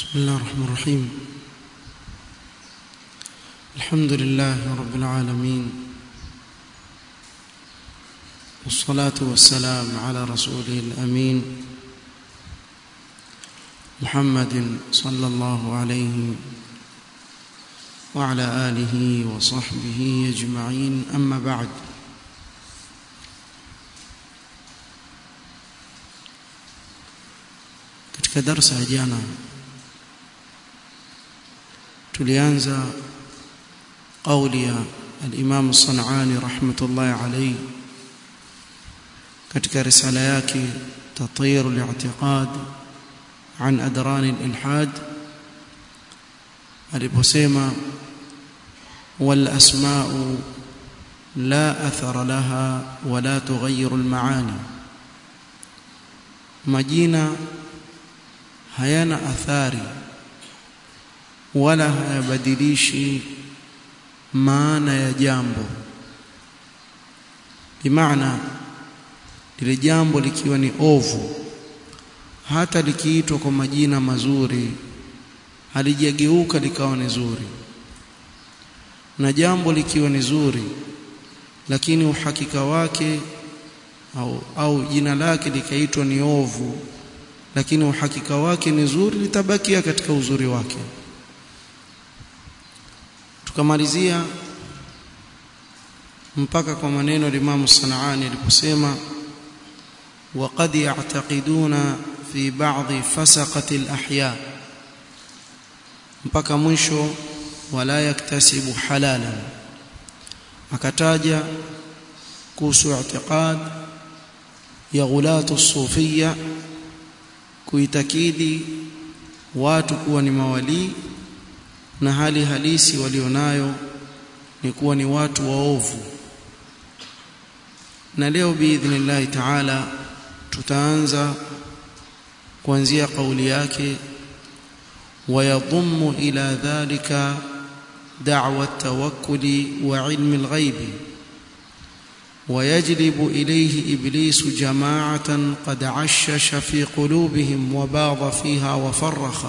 بسم الله الرحمن الرحيم الحمد لله رب العالمين والصلاة والسلام على رسوله الأمين محمد صلى الله عليه وعلى آله وصحبه أجمعين أما بعد katika darsa ya jana tulianza kauli ya al-Imam Sanani rahmatullahi alayhi katika risala yake tatir al-i'tiqad an adran al-ilhad aliposema wal asma'u la athara laha wala tughayyiru al-ma'ani majina hayana athari wala hayabadilishi maana ya jambo bimaana lile jambo likiwa ni ovu hata likiitwa kwa majina mazuri halijageuka likawa ni zuri na jambo likiwa ni zuri lakini uhakika wake au, au jina lake likaitwa ni ovu lakini uhakika wake ni zuri litabakia katika uzuri wake tukamalizia mpaka kwa maneno ya Imam Sanaani aliposema وقد يعتقدون في بعض فسقة الأحياء mpaka mwisho wala yaktasibu halalan akataja kuhusu i'tiqad ya ghulatu sufia kuitakidi watu kuwa ni mawalii na hali halisi walionayo ni kuwa ni watu waovu na leo biidhnillahi taala tutaanza kuanzia kauli yake ويضم إلى ذلك دعوى التوكل وعلم الغيب ويجلب إليه إبليس جماعة قد عشش في قلوبهم وباض فيها وفرخ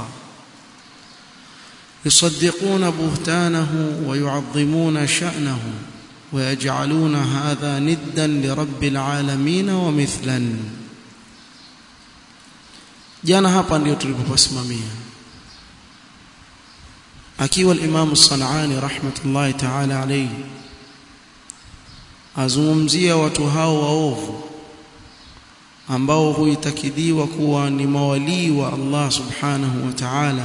يصدقون بهتانه ويعظمون شأنه ويجعلون هذا ندا لرب العالمين ومثلا jana hapa ndio tulipopasimamia akiwa al-Imam Sanani rahmatullahi ta'ala alayhi azungumzia watu hao waovu ambao huitakidiwa kuwa ni mawalii wa Allah subhanahu wa ta'ala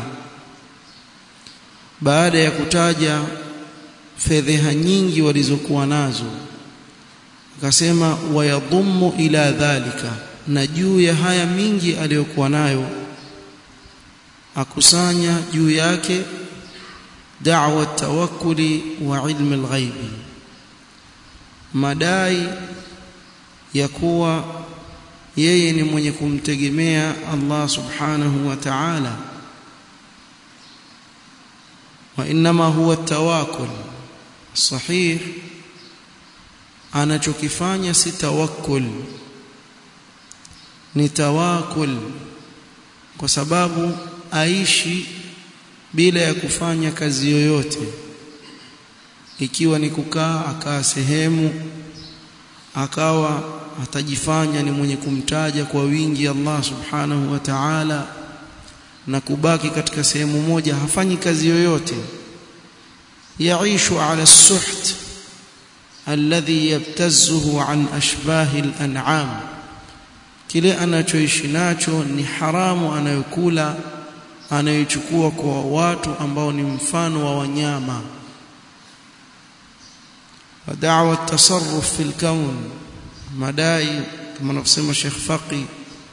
baada ya kutaja fedheha nyingi walizokuwa nazo akasema wayadhummu ila dhalika na juu ya haya mingi aliyokuwa nayo akusanya juu yake da'wa tawakkuli wa ilmi alghaibi madai ya kuwa yeye ni mwenye kumtegemea Allah subhanahu wa ta'ala wa inma huwa tawakkul sahih anachokifanya si tawakkul ni tawakul kwa sababu aishi bila ya kufanya kazi yoyote ikiwa ni kukaa akaa sehemu akawa atajifanya ni mwenye kumtaja kwa wingi Allah subhanahu wa ta'ala na kubaki katika sehemu moja hafanyi kazi yoyote yaishu ala suht alladhi yabtazzuhu an ashbahi al-an'am kile anachoishi nacho ni haramu anayokula anayochukua kwa watu ambao ni mfano wa wanyama wa da'wa tasarruf fil kawn madai kama anavyosema Sheikh Faqi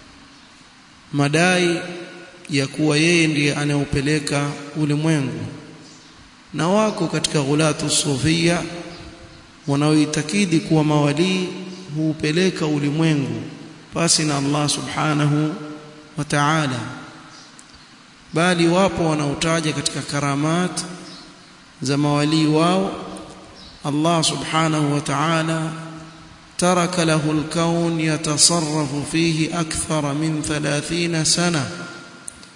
madai ya kuwa yeye ndiye anayeupeleka ulimwengu na wako katika ghulatu sufia wanaoitakidi kuwa mawalii huupeleka ulimwengu pasi na Allah subhanahu wa ta'ala bali wapo wanaotaja katika karamat za mawalii wao Allah subhanahu wa ta'ala ترك له الكون يتصرف فيه أكثر من ثلاثين سنة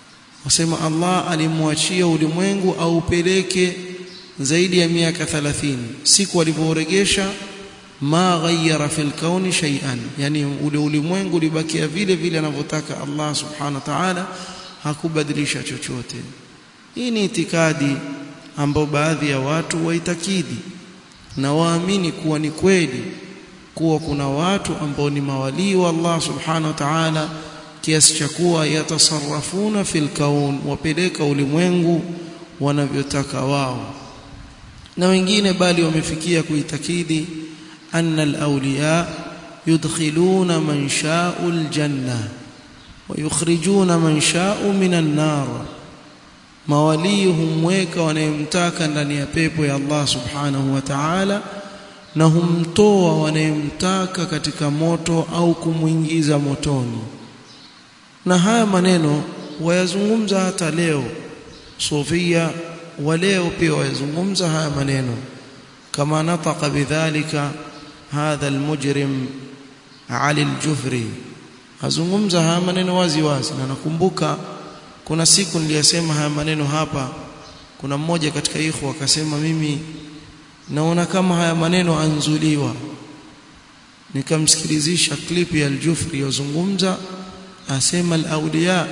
wasema Allah alimwachia ulimwengu aupeleke zaidi ya miaka 30 siku alivyoregesha ma ghayyara fil kauni shay'an yani ule ulimwengu ulibakia vile vile anavyotaka Allah subhanahu wa ta'ala hakubadilisha chochote hii ni itikadi ambayo baadhi ya watu waitakidi na waamini kuwa ni kweli kuwa kuna watu ambao ni mawalii wa Allah subhanahu wa ta'ala kiasi cha kuwa yatasarrafuna fil kaun wapeleka ulimwengu wanavyotaka wao na wengine bali wamefikia kuitakidi anna al-awliya yudkhiluna man sha'u al-janna wa yukhrijuna man sha'u minan nar mawalii humweka wanayemtaka ndani ya pepo ya Allah subhanahu wa ta'ala na humtoa wanayemtaka katika moto au kumwingiza motoni na haya maneno wayazungumza hata leo sufia wa leo pia wayazungumza haya maneno kama nataka bidhalika hadha almujrim Ali al-Jufri azungumza haya maneno wazi wazi na nakumbuka kuna siku niliyasema haya maneno hapa kuna mmoja katika ikhwa akasema mimi naona kama haya maneno anzuliwa nikamsikilizisha clip ya al-Jufri yazungumza asema al-awliya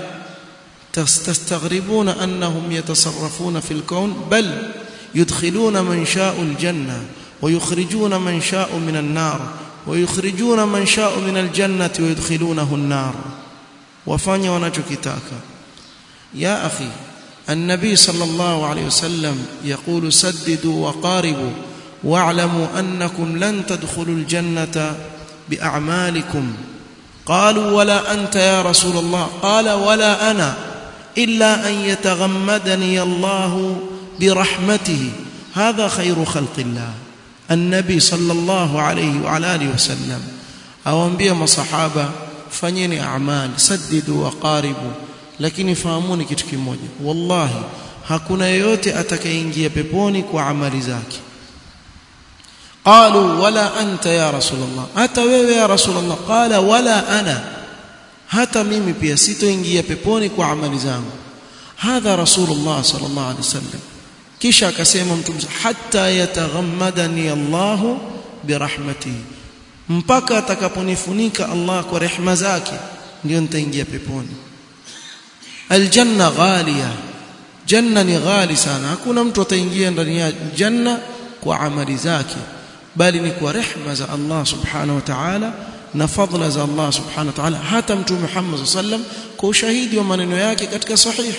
تستغربون أنهم يتصرفون في الكون بل يدخلون من شاء الجنة ويخرجون من شاء من النار ويخرجون من شاء من الجنة ويدخلونه النار وفاني ونجكتاك يا أخي النبي صلى الله عليه وسلم يقول سددوا وقاربوا واعلموا أنكم لن تدخلوا الجنة بأعمالكم قالوا ولا أنت يا رسول الله قال ولا أنا إلا أن يتغمدني الله برحمته هذا خير خلق الله النبي صلى الله عليه وعلى آله وسلم أوانبيا مصحابة fanyeni a'mal saddidu wa qaribu lakini fahamuni kitu kimoja wallahi hakuna yeyote atakayeingia peponi kwa amali zake qalu wala anta ya rasulullah hata wewe ya rasulullah qala wala ana hata mimi pia sitoingia peponi kwa amali zangu hadha rasulullah sallallahu alaihi wasallam kisha akasema mtume hatta yataghammadani Allahu birahmatihi mpaka atakaponifunika Allah kwa rehema zake ndio nitaingia peponi aljanna ghalia janna ni ghali sana hakuna mtu ataingia ndani ya janna kwa amali zake bali ni kwa rehema za Allah subhanahu wa ta'ala na fadhila za Allah subhanahu wa ta'ala hata mtume Muhammad sallam kwa ushahidi wa maneno yake katika sahih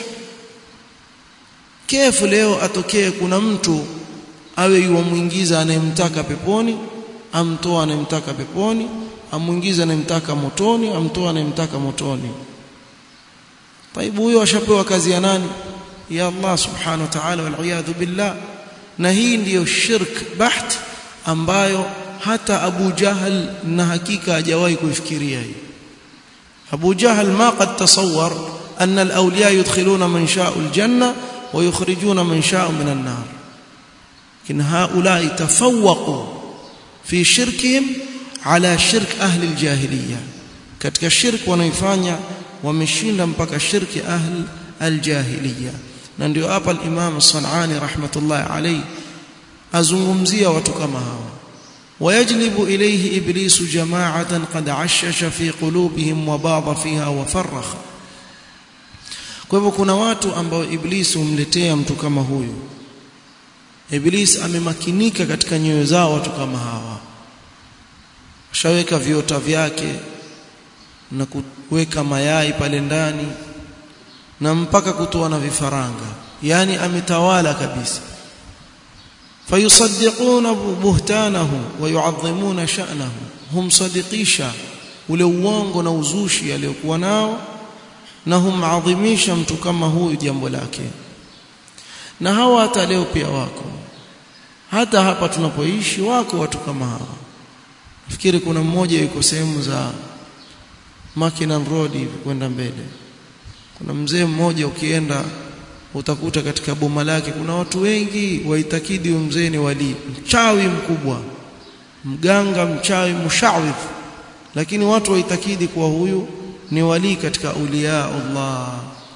kefu leo atokee kuna mtu awe yuamwingiza anayemtaka peponi amtoa anayemtaka peponi amuingiza anayemtaka motoni amtoa anayemtaka motoni طيب huyo ashapewa kazi ya nani ya Allah subhanahu wa ta'ala wal iyadhu billah na hii ndiyo shirk baht ambayo hata Abu Jahal na hakika hajawahi kuifikiria hii Abu Jahal ma qad tasawwar anna al-awliya yudkhiluna man sha'u al-janna wa yukhrijuna man sha'u min an-nar kin haula tafawwaqu fi shirkihim ala shirk ahli al-jahiliya katika shirk wanaifanya wameshinda mpaka shirki ahli al-jahiliya na ndio hapa al-Imam Sanani rahmatullahi alayhi azungumzia watu kama hawa ويجلب إليه إبليس جماعة قد عشش في قلوبهم وباض فيها وفرخ kwa hivyo kuna watu ambao iblisi humletea mtu kama huyu iblis amemakinika katika nyoyo zao watu kama hawa shaweka viota vyake na kuweka mayai pale ndani na mpaka kutoa na vifaranga yani ametawala kabisa fayusaddiquna buhtanahu wa yu'azzimuna sha'nahu hum sadiqisha ule uongo na uzushi aliyokuwa nao na humadhimisha mtu kama huyu jambo lake na hawa hata leo pia wako hata hapa tunapoishi wako watu kama hawa nafikiri kuna mmoja yuko sehemu za Mackinnon Road hivi kwenda mbele kuna mzee mmoja ukienda utakuta katika boma lake kuna watu wengi waitakidi huyo mzee ni wali mchawi mkubwa mganga mchawi mushawidh lakini watu waitakidi kuwa huyu ni wali katika auliya Allah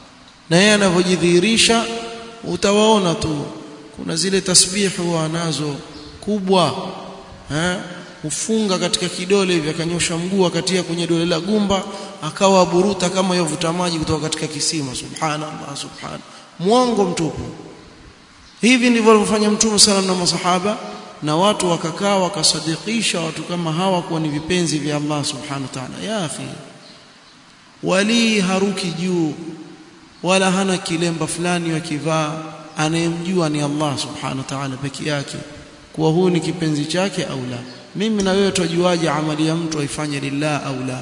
na yeye anavyojidhihirisha utawaona tu kuna zile tasbihu wanazo kubwa eh ufunga katika kidole hivi akanyosha mguu akatia kwenye dole la gumba akawa buruta kama yovuta maji kutoka katika kisima subhanallah subhan mwongo mtupu hivi ndivyo alivyofanya mtume sana na masahaba na watu wakakaa wakasadikisha watu kama hawa kuwa ni vipenzi vya Allah subhanahu wa ta'ala ya akhi wali haruki juu wala hana kilemba fulani wakivaa anayemjua ni Allah subhanahu wa ta'ala peke yake kuwa huu ni kipenzi chake au la mimi na wewe tujuaje amali ya mtu aifanye lillah au la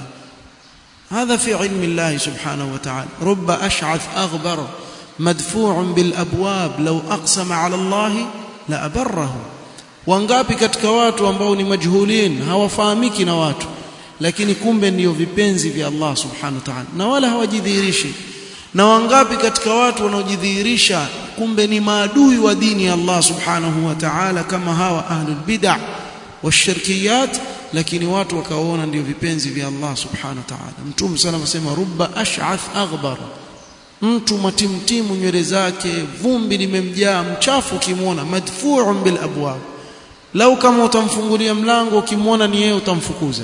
هذا في علم الله سبحانه وتعالى رب أشعث أغبر مدفوع بالأبواب لو أقسم على الله لأبره wangapi katika watu ambao ni majhulin hawafahamiki na watu lakini kumbe ndio vipenzi vya Allah subhanahu wa ta'ala na wala hawajidhihirishi na wangapi katika watu wanaojidhihirisha kumbe ni maadui wa dini ya Allah subhanahu wa ta'ala kama hawa ahlul bid'ah washirkiyat lakini watu wakaona ndio vipenzi vya Allah subhanahu wa ta'ala mtume sana anasema rubba ash'ath aghbar mtu matimtimu nywele zake vumbi limemjaa mchafu ukimwona madfu'un bil abwab lau kama utamfungulia mlango ukimwona ni yeye utamfukuza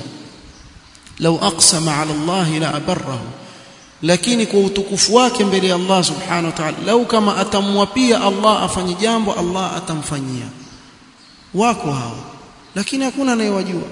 lau aqsama ala Allah la abarrahu lakini kwa utukufu wake mbele ya Allah subhanahu wa ta'ala lau kama atamwapia Allah afanye jambo Allah atamfanyia wako hao lakini hakuna anayewajua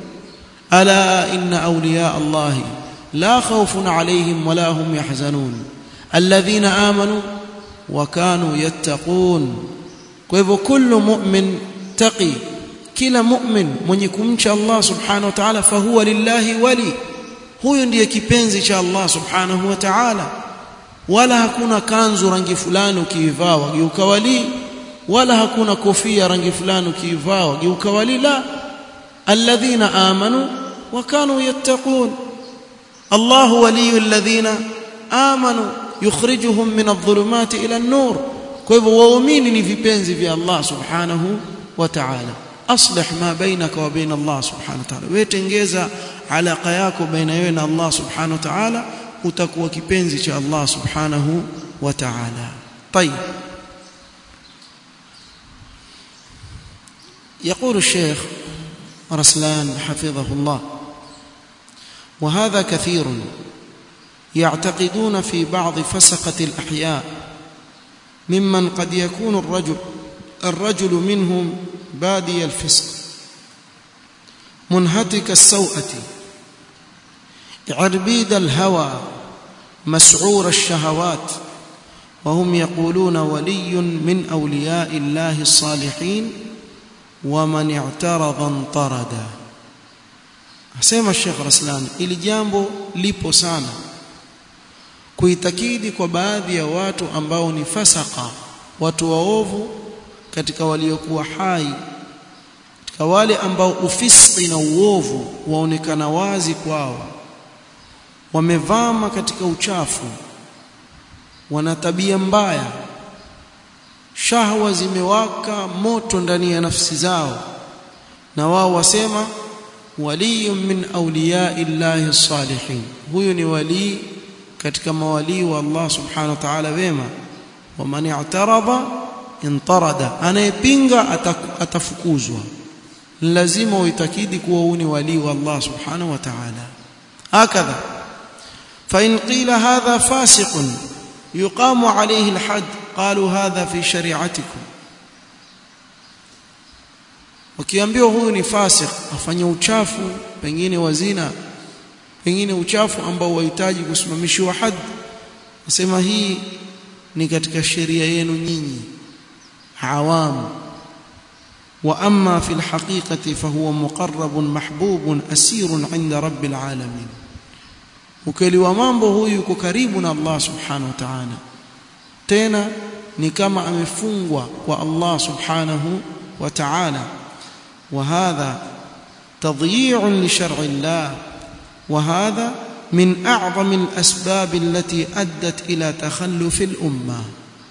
ala inna awliya Allah la khawfun alayhim wala hum yahzanun alladhina amanu wa kanu yattaqun kwa hivyo kullu mu'min taqi kila mu'min mwenye kumcha Allah subhanahu wa ta'ala fahuwa lillahi wali huyo ndiye kipenzi cha Allah subhanahu wa ta'ala wala hakuna kanzu rangi fulani ukiivaa wageuka wali wala hakuna kofia rangi fulani ukiivaa wageuka wali la alladhina amanu wa kanu yattaqun Allah waliyu alladhina amanu yukhrijuhum min adh-dhulumati ila an-nur kwa hivyo waumini ni vipenzi vya Allah subhanahu wa ta'ala aslih ma bainaka wa bain Allah subhanahu wa ta'ala wewe tengeza alaka yako baina wewe na Allah subhanahu wa ta'ala utakuwa kipenzi cha Allah subhanahu wa ta'ala طيب يقول الشيخ رسلان حفظه الله وهذا كثير يعتقدون في بعض فسقة الأحياء ممن قد يكون الرجل الرجل منهم بادي الفسق منهتك السوءة عربيد الهوى مسعور الشهوات وهم يقولون ولي من أولياء الله الصالحين ومن اعترض انطرد asema Sheikh Raslan ili jambo lipo sana kuitakidi kwa baadhi ya watu ambao ni fasaka watu waovu katika waliokuwa hai katika wale ambao ufisqi na uovu waonekana wazi kwao wamevama katika uchafu wana tabia mbaya shahwa zimewaka moto ndani ya nafsi zao na wao wasema waliyun min awliyai llahi salihin huyu ni walii katika mawalii wa Allah subhanahu wa ta'ala wema wa man i'tarada intarada anayepinga atafukuzwa lazima uitakidi kuwa huu ni walii wa Allah subhanahu wa ta'ala hakadha fa in qila hadha fasiqun yuqamu alayhi alhad qalu hadha fi shari'atikum ukiambiwa huyu ni fasik afanye uchafu pengine wazina pengine uchafu ambao wahitaji kusimamishiwa had nasema hii ni katika sheria yenu nyinyi awamu واما في الحقيقه فهو مقرب محبوب اسير عند رب العالمين ukeli wa mambo huyu yuko karibu na Allah subhanahu wa ta'ala tena ni kama amefungwa kwa Allah subhanahu wa ta'ala وهذا تضييع لشرع الله وهذا من اعظم الاسباب التي ادت الى تخلف الامه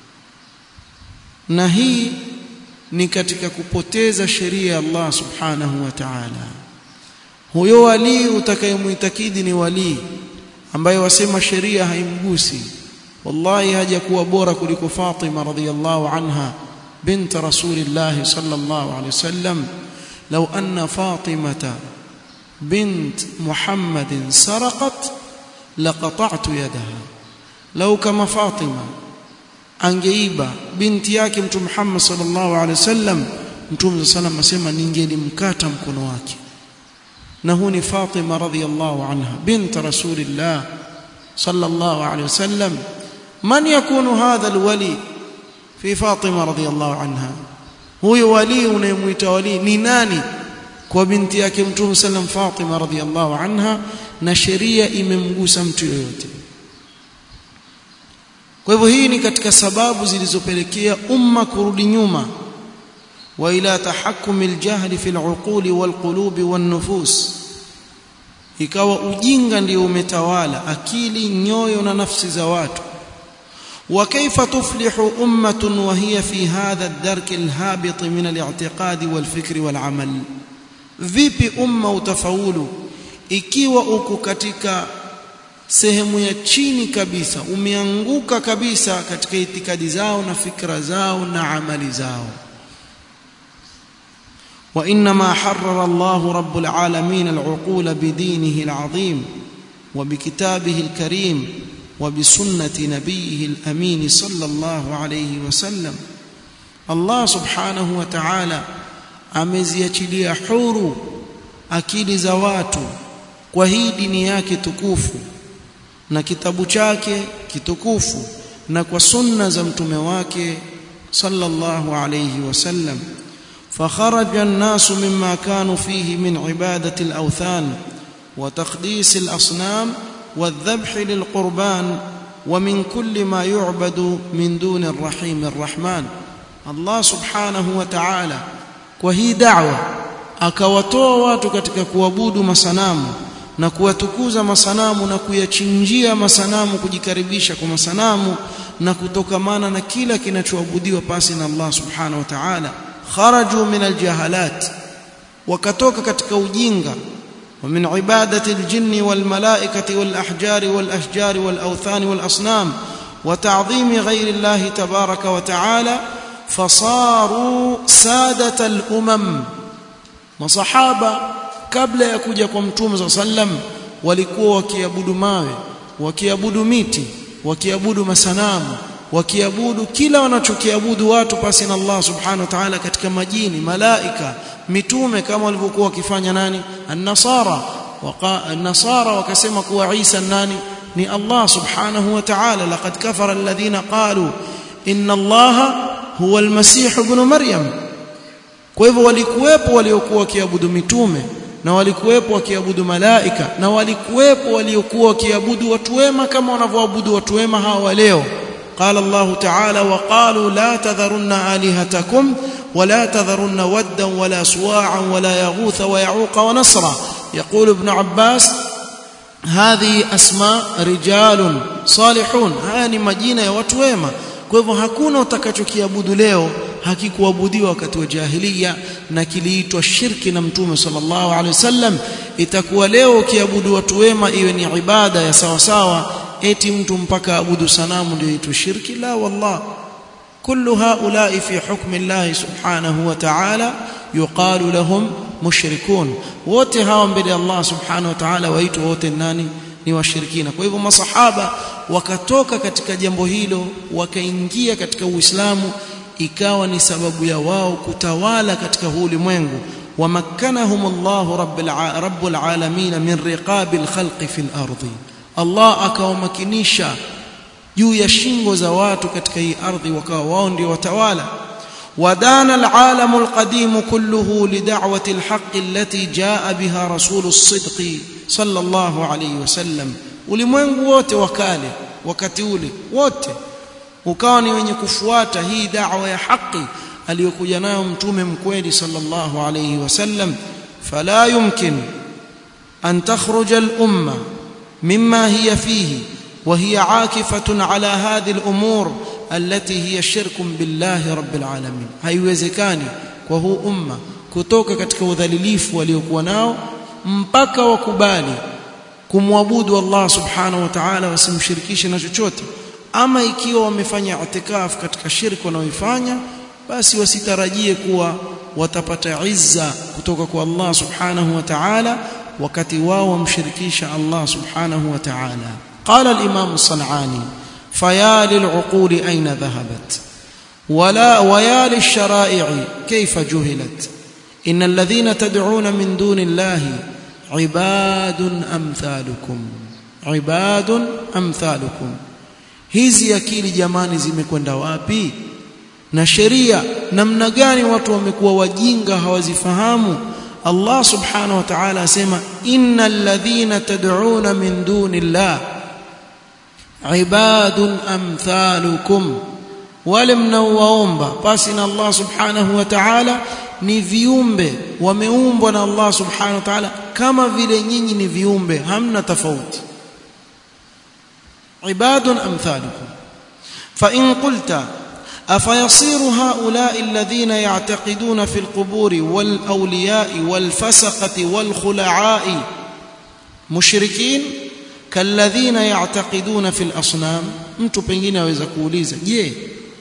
نهي ni katika kupoteza sheria ya Allah subhanahu wa ta'ala huyo wali utakayemuitakidi ni wali ambaye wasema sheria haimgusi wallahi hajakuwa bora kuliko Fatima radhiyallahu anha bint rasulillah sallallahu alayhi wasallam law anna fatimata bint muhammadin saraqat laqata'tu yadaha law kama fatima angeiba binti yake mtume Muhammad sallallahu alaihi wasallam mtume sallam asema ningelimkata mkono wake na huu ni Fatima radhiyallahu anha bint rasulillah sallallahu alaihi wasallam man yakunu hadha alwali fi Fatima radhiyallahu anha huyo wali unayemuita wali ni nani kwa binti yake mtume sallam Fatima radhiyallahu anha na sheria imemgusa mtu yoyote kwa hivyo hii ni katika sababu zilizopelekea umma kurudi nyuma wa ila tahakkumi aljahli fi aluquli walqulubi wannufus ikawa ujinga ndio umetawala akili nyoyo na nafsi za watu وكيف تفلح أمة وهي في هذا الدرك الهابط من الاعتقاد والفكر والعمل vipi umma utafaulu ikiwa uko katika sehemu ya chini kabisa umeanguka kabisa katika itikadi zao na fikra zao na amali zao وانما حرر الله رب العالمين العقول بدينه العظيم وبكتابه الكريم وبسنه نبيه الامين صلى الله عليه وسلم الله سبحانه وتعالى ameziachilia huru akili za watu kwa hii dini yake tukufu na kitabu chake kitukufu na kwa sunna za mtume wake sallallahu alayhi wasallam فخرج الناس مما كانوا فيه من عبادة الأوثان وتقديس الأصنام والذبح للقربان ومن كل ما يعبد من دون الرحيم الرحمن الله سبحانه وتعالى وهي دعوة akawatoa watu katika kuabudu masanamu na kuwatukuza masanamu na kuyachinjia masanamu kujikaribisha kwa masanamu na kutokamana na kila kinachoabudiwa pasi na Allah subhanahu wa ta'ala kharaju min aljahalat wakatoka katika ujinga wa min ibadati aljinni walmalaikati walahjari walashjari walawthani walasnam wa ta'dhimi ghayri Allah tabaraka wa ta'ala fasaru sadata alumam masahaba kabla ya kuja kwa mtume sallam walikuwa wakiabudu mawe wakiabudu miti wakiabudu masanamu wakiabudu kila wanachokiabudu watu pasi na Allah subhanahu wa ta'ala katika majini malaika mitume kama walivyokuwa wakifanya nani an-nasara an-nasara wakasema kuwa Isa nani ni Allah subhanahu wa ta'ala laqad kafara alladhina qalu inna Allah huwa al-masih ibn maryam kwa hivyo walikuwepo waliokuwa wakiabudu mitume na walikuwepo wakiabudu malaika na walikuwepo waliokuwa wakiabudu watu wema kama wanavyoabudu watu wema hawa leo قال الله تعالى وقالوا لا تذرن آلهتكم ولا تذرن ودا ولا سواعا ولا يغوث ويعوق ونصرا يقول ابن عباس هذه أسماء رجال صالحون هاني مجينة ya watu wema kwa hivyo hakuna utakachokiabudu leo hakikuabudiwa wakati wa jahiliya na kiliitwa shirki na mtume sallallahu alaihi wasallam itakuwa leo ukiabudu watu wema iwe ni ibada ya sawa sawa eti mtu mpaka abudu sanamu ndio itwa shirki la wallah kullu haula'i fi hukmi Allah subhanahu wa ta'ala yuqalu lahum mushrikun wote hawa mbele Allah subhanahu wa ta'ala waitwa wote nani ni washirikina kwa hivyo masahaba wakatoka katika jambo hilo wakaingia katika uislamu ikawa ni sababu ya wao kutawala katika huu ulimwengu wamakkanahum Allah rabbul alamin min riqabil khalqi fil ardi Allah akawamakinisha juu ya shingo za watu katika hii ardhi wakawa wao ndio watawala ودان العالم القديم كله لدعوة الحق التي جاء بها رسول الصدق صلى الله عليه وسلم ulimwengu wote wakale wakati ule wote ukawa ni wenye kufuata hii da'wa ya haki aliyokuja nayo mtume mkweli sallallahu alayhi wasallam fala yumkin an takhruja al-umma مما هي فيه وهي عاكفة على هذه الأمور التي هي شرك بالله رب العالمين haiwezekani kwa huu umma kutoka katika udhalilifu waliokuwa nao mpaka wakubali kumwabudu Allah subhanahu wa ta'ala wasimshirikishe na chochote ama ikiwa wamefanya itikaf katika shirki wanaoifanya basi wasitarajie kuwa watapata izza kutoka kwa Allah subhanahu wa ta'ala wakati wao wamshirikisha Allah subhanahu wa ta'ala qala al-imam as-sanani faya lil'uquli ayna dhahabat wala waya lish-shara'i kayfa juhilat إن الذين تدعون من دون الله عباد أمثالكم عباد أمثالكم hizi akili jamani zimekwenda wapi na sheria namna gani watu wamekuwa wajinga hawazifahamu Allah subhanahu wa ta'ala asema innal ladhina tad'una min dunillah ibadun amthalukum wale mnaowaomba basi na Allah subhanahu wa ta'ala ni viumbe wameumbwa na Allah subhanahu wa ta'ala kama vile nyinyi ni viumbe hamna tofauti ibadun amthalukum fa in qulta أفيصير هؤلاء الذين يعتقدون في القبور والأولياء والفسقة والخلعاء مشركين كالذين يعتقدون في الأصنام mtu pengine aweza kuuliza je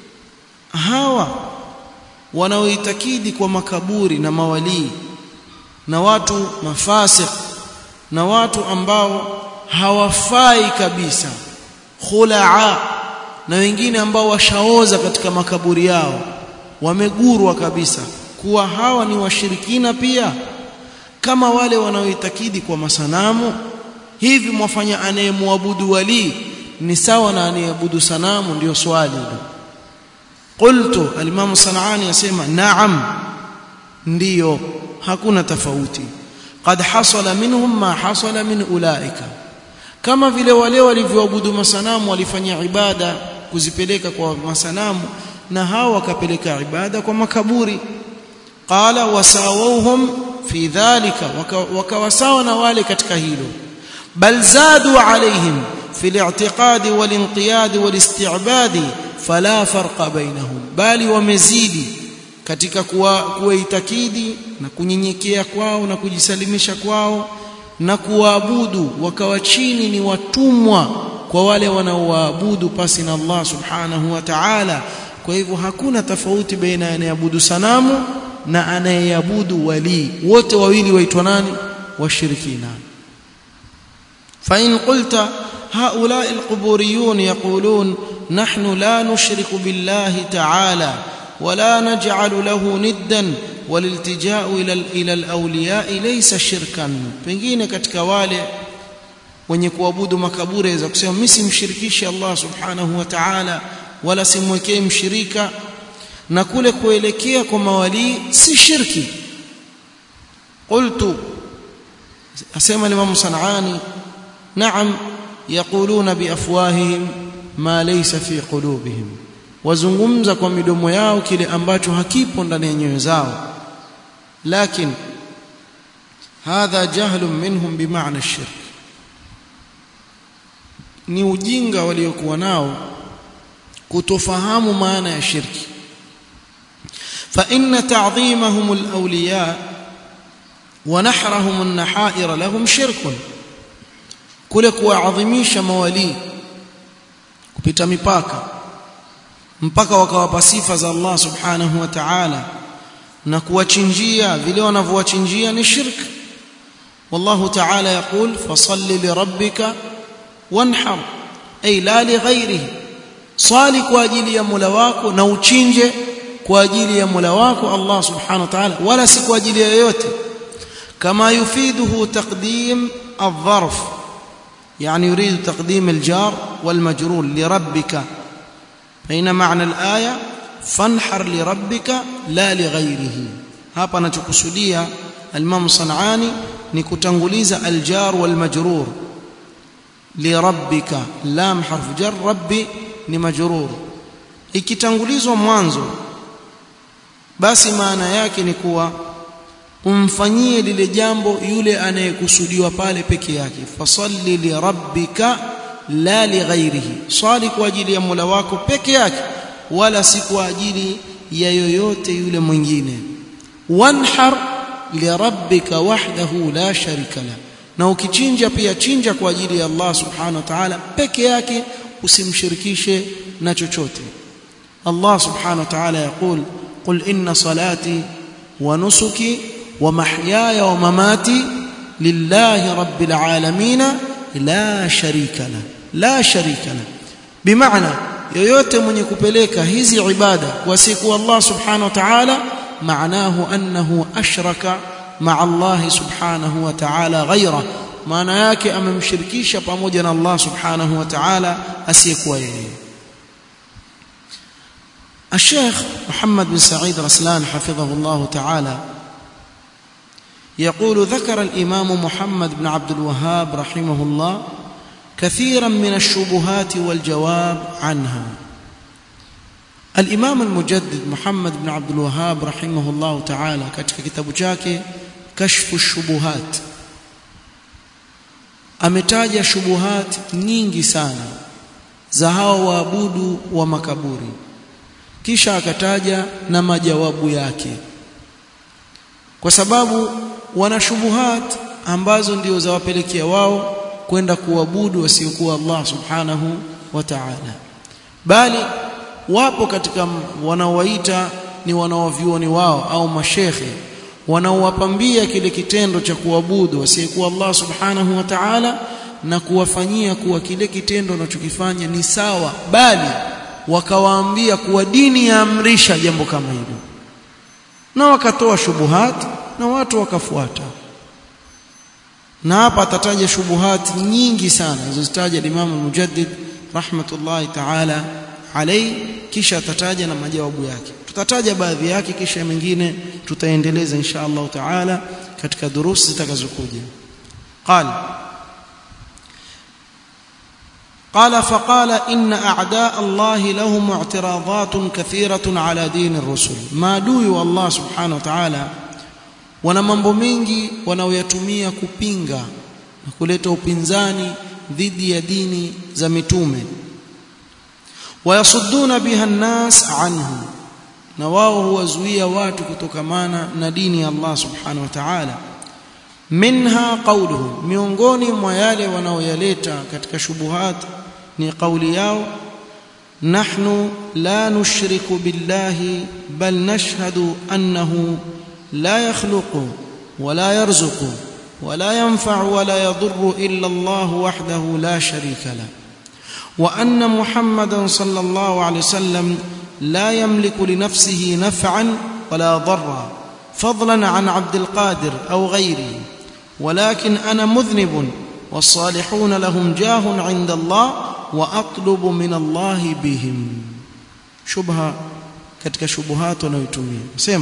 hawa wanaoitakidi kwa makaburi na mawalii na watu mafasik na watu ambao hawafai kabisa khulaa na wengine ambao washaoza katika makaburi yao wamegurwa kabisa kuwa hawa ni washirikina pia kama wale wanaoitakidi kwa masanamu hivi mwafanya anayemwabudu wali ni sawa na anayeabudu sanamu ndio swali hilo qultu al-imam sanani yasema na'am ndiyo hakuna tofauti qad hasala minhum ma hasala min ulaika kama vile wale walivyoabudu masanamu walifanya ibada kuzipeleka kwa masanamu na hao wakapeleka ibada kwa makaburi qala wasawuhum fi dhalika wakawasawa na wale katika hilo bal zadu alaihim fi al-i'tiqad wal-inqiyad wal-isti'bad fala farqa bainahum bali wamezidi katika kuwaitakidi na kunyenyekea kwao na kujisalimisha kwao na kuwaabudu wakawa chini ni watumwa kwa wale wanaoabudu pasi na Allah subhanahu wa ta'ala kwa hivyo hakuna tofauti baina anayeabudu sanamu na anayeabudu wali wote wawili waitwa nani washirikina fa in qulta هؤلاء القبوريون يقولون نحن لا نشرك بالله تعالى ولا نجعل له ندا والالتجاء الى الى الاولياء ليس شركا pengine katika wale wenye kuabudu makaburi za kusema mimi simshirikishi Allah subhanahu wa ta'ala wala simwekee mshirika na kule kuelekea kwa mawali si shirki qultu asema Imam Sanani na'am yaquluna biafwahihim ma laysa fi qulubihim wazungumza kwa midomo yao kile ambacho hakipo ndani ya nyoyo zao lakini hadha jahlun minhum bimaana shirk ni ujinga waliokuwa nao kutofahamu maana ya shirki fa inna ta'dhimahum al-awliya wa nahrahum an-nahair lahum shirkun kule kuwaadhimisha mawali kupita mipaka mpaka wakawapa sifa za Allah subhanahu wa ta'ala na kuwachinjia vile wanavyowachinjia ni shirk wallahu ta'ala yaqul fasalli lirabbika wanhar ay la lighairihi swali kwa ajili ya Mola wako na uchinje kwa ajili ya Mola wako Allah subhanahu wa ta'ala wala si kwa ajili ya yoyote kama yufiduhu taqdim الظرف يعني يريد تقديم الجار والمجرور لربك فإن معنى الآية فانحر لربك لا لغيره hapa anachokusudia al-Imam Sanani ni kutanguliza al-jar wal majrur li rabbika lam harfu jar rabbi ni majrur ikitangulizwa mwanzo basi maana yake ni kuwa umfanyie lile jambo yule anayekusudiwa pale peke yake fasalli li rabbika la li ghairihi swali kwa ajili ya Mola wako peke yake wala si kwa ajili ya yoyote yule mwingine wanhar li rabbika wahdahu la sharika la na ukichinja pia chinja kwa ajili ya Allah subhanahu wa ta'ala peke yake usimshirikishe na chochote Allah subhanahu wa ta'ala yaqul qul inna salati wa nusuki wa mahyaya wa mamati lillahi rabbil alamin la sharika la la sharika la bimaana yoyote mwenye kupeleka hizi ibada kwa siku Allah subhanahu wa ta'ala maanahu annahu ashraka ma'a Allah subhanahu wa ta'ala ghayra maana yake amemshirikisha pamoja na Allah subhanahu wa ta'ala asiyekuwa yeye الشيخ محمد بن سعيد رسلان حفظه الله تعالى يقول ذكر الإمام محمد بن عبد الوهاب رحمه الله كثيرا من الشبهات والجواب عنها الإمام المجدد محمد بن عبد الوهاب رحمه الله تعالى katika kitabu chake كشف الشبهات ametaja shubuhat nyingi sana za hao waabudu wa makaburi kisha akataja na majawabu yake kwa sababu wana shubuhat ambazo ndio zawapelekea wao kwenda kuabudu wasiokuwa Allah subhanahu wa ta'ala bali wapo katika wanaowaita ni wanaovyuoni wao au mashekhe wanaowapambia kile kitendo cha kuabudu wasiyekuwa Allah subhanahu wa ta'ala na kuwafanyia kuwa kile kitendo wanachokifanya ni sawa bali wakawaambia kuwa dini yaamrisha jambo kama hilo na wakatoa shubuhat na watu wakafuata na hapa atataja shubuhat nyingi sana alizozitaja Imam Mujaddid rahmatullahi ta'ala alayhi kisha atataja na majawabu yake tutataja baadhi yake kisha mengine tutaendeleza insha Allah taala katika durusi zitakazokuja qala قال فقال إن أعداء الله لهم اعتراضات كثيرة على دين الرسل ما دوي الله سبحانه وتعالى wana mambo mengi wanaoyatumia kupinga na kuleta upinzani dhidi ya dini za mitume wayasudduna biha nnas anhu na wao huwazuia watu kutokamana na dini ya Allah subhanahu wa ta'ala minha qawluhu miongoni mwa yale wanaoyaleta katika shubuhat ni kauli yao nahnu la nushriku billahi bal nashhadu annahu la yakhluqu wala yarzuqu wala yanfa'u wala yadhurru illa Allah wahdahu la sharika la wa anna muhammadan sallallahu alayhi wasallam لا يملك لنفسه نفعا ولا ضرا فضلا عن عبد القادر او غيره ولكن انا مذنب والصالحون لهم جاه عند الله واطلب من الله بهم شبهه katika shubuhat wanayotumia sema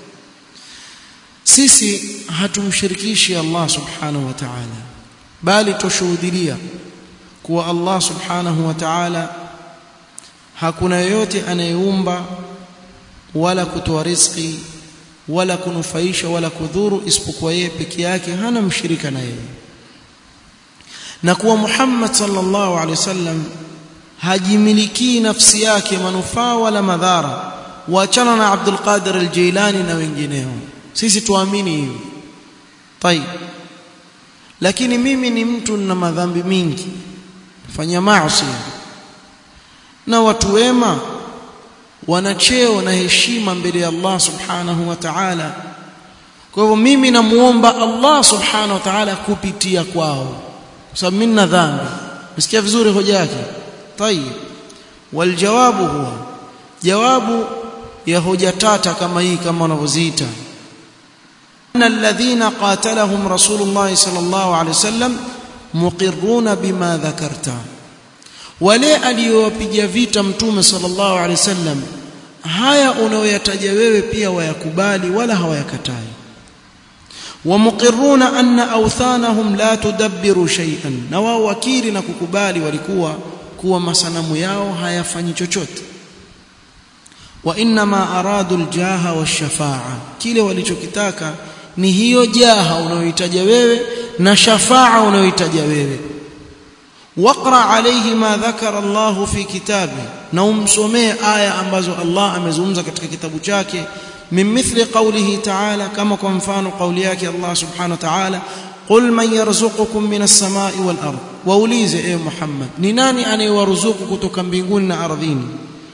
sisi hatumshirikishi Allah subhanahu wa ta'ala bali tushuhudia kuwa Allah subhanahu wa ta'ala hakuna yoyote anayeumba wala kutoa riziki wala kunufaisha wala kudhuru isipokuwa yeye peke yake hana mshirika na yeye na kuwa Muhammad sallallahu alaihi wasallam hajimiliki nafsi yake manufaa wala madhara waachana na Abdul Qadir al-Jilani na wengineo sisi tuamini hiyo طيب lakini mimi ni mtu na madhambi mingi fanya maasi na watu wema wana cheo na heshima mbele ya Allah subhanahu wa ta'ala kwa hivyo mimi namuomba Allah subhanahu wa ta'ala kupitia kwao kwa sababu mimi na dhambi msikia vizuri hoja yake tayib waljawabu huwa jawabu ya hoja tata kama hii kama wanavyoziita ان الذين قاتلهم رسول الله صلى الله عليه وسلم مقرون بما ذكرت wale aliyowapiga vita mtume sallallahu alaihi wasallam haya unayoyataja wewe pia wayakubali wala hawayakatai wamuqirruna anna awthanahum la tudabbiru shay'an na wao wakiri na kukubali walikuwa kuwa masanamu yao hayafanyi chochote wa inma aradu aljaha washafa'a kile walichokitaka ni hiyo jaha unayohitaja wewe na shafaa unayohitaja wewe waqra alayhi ma dhakara Allah fi kitabi na umsomee aya ambazo Allah amezungumza katika kitabu chake min mithli qawlihi ta'ala kama kwa mfano kauli yake Allah subhanahu wa ta'ala qul man yarzuqukum minas samai wal ard waulize e Muhammad ni nani anayewaruzuku kutoka mbinguni na ardhini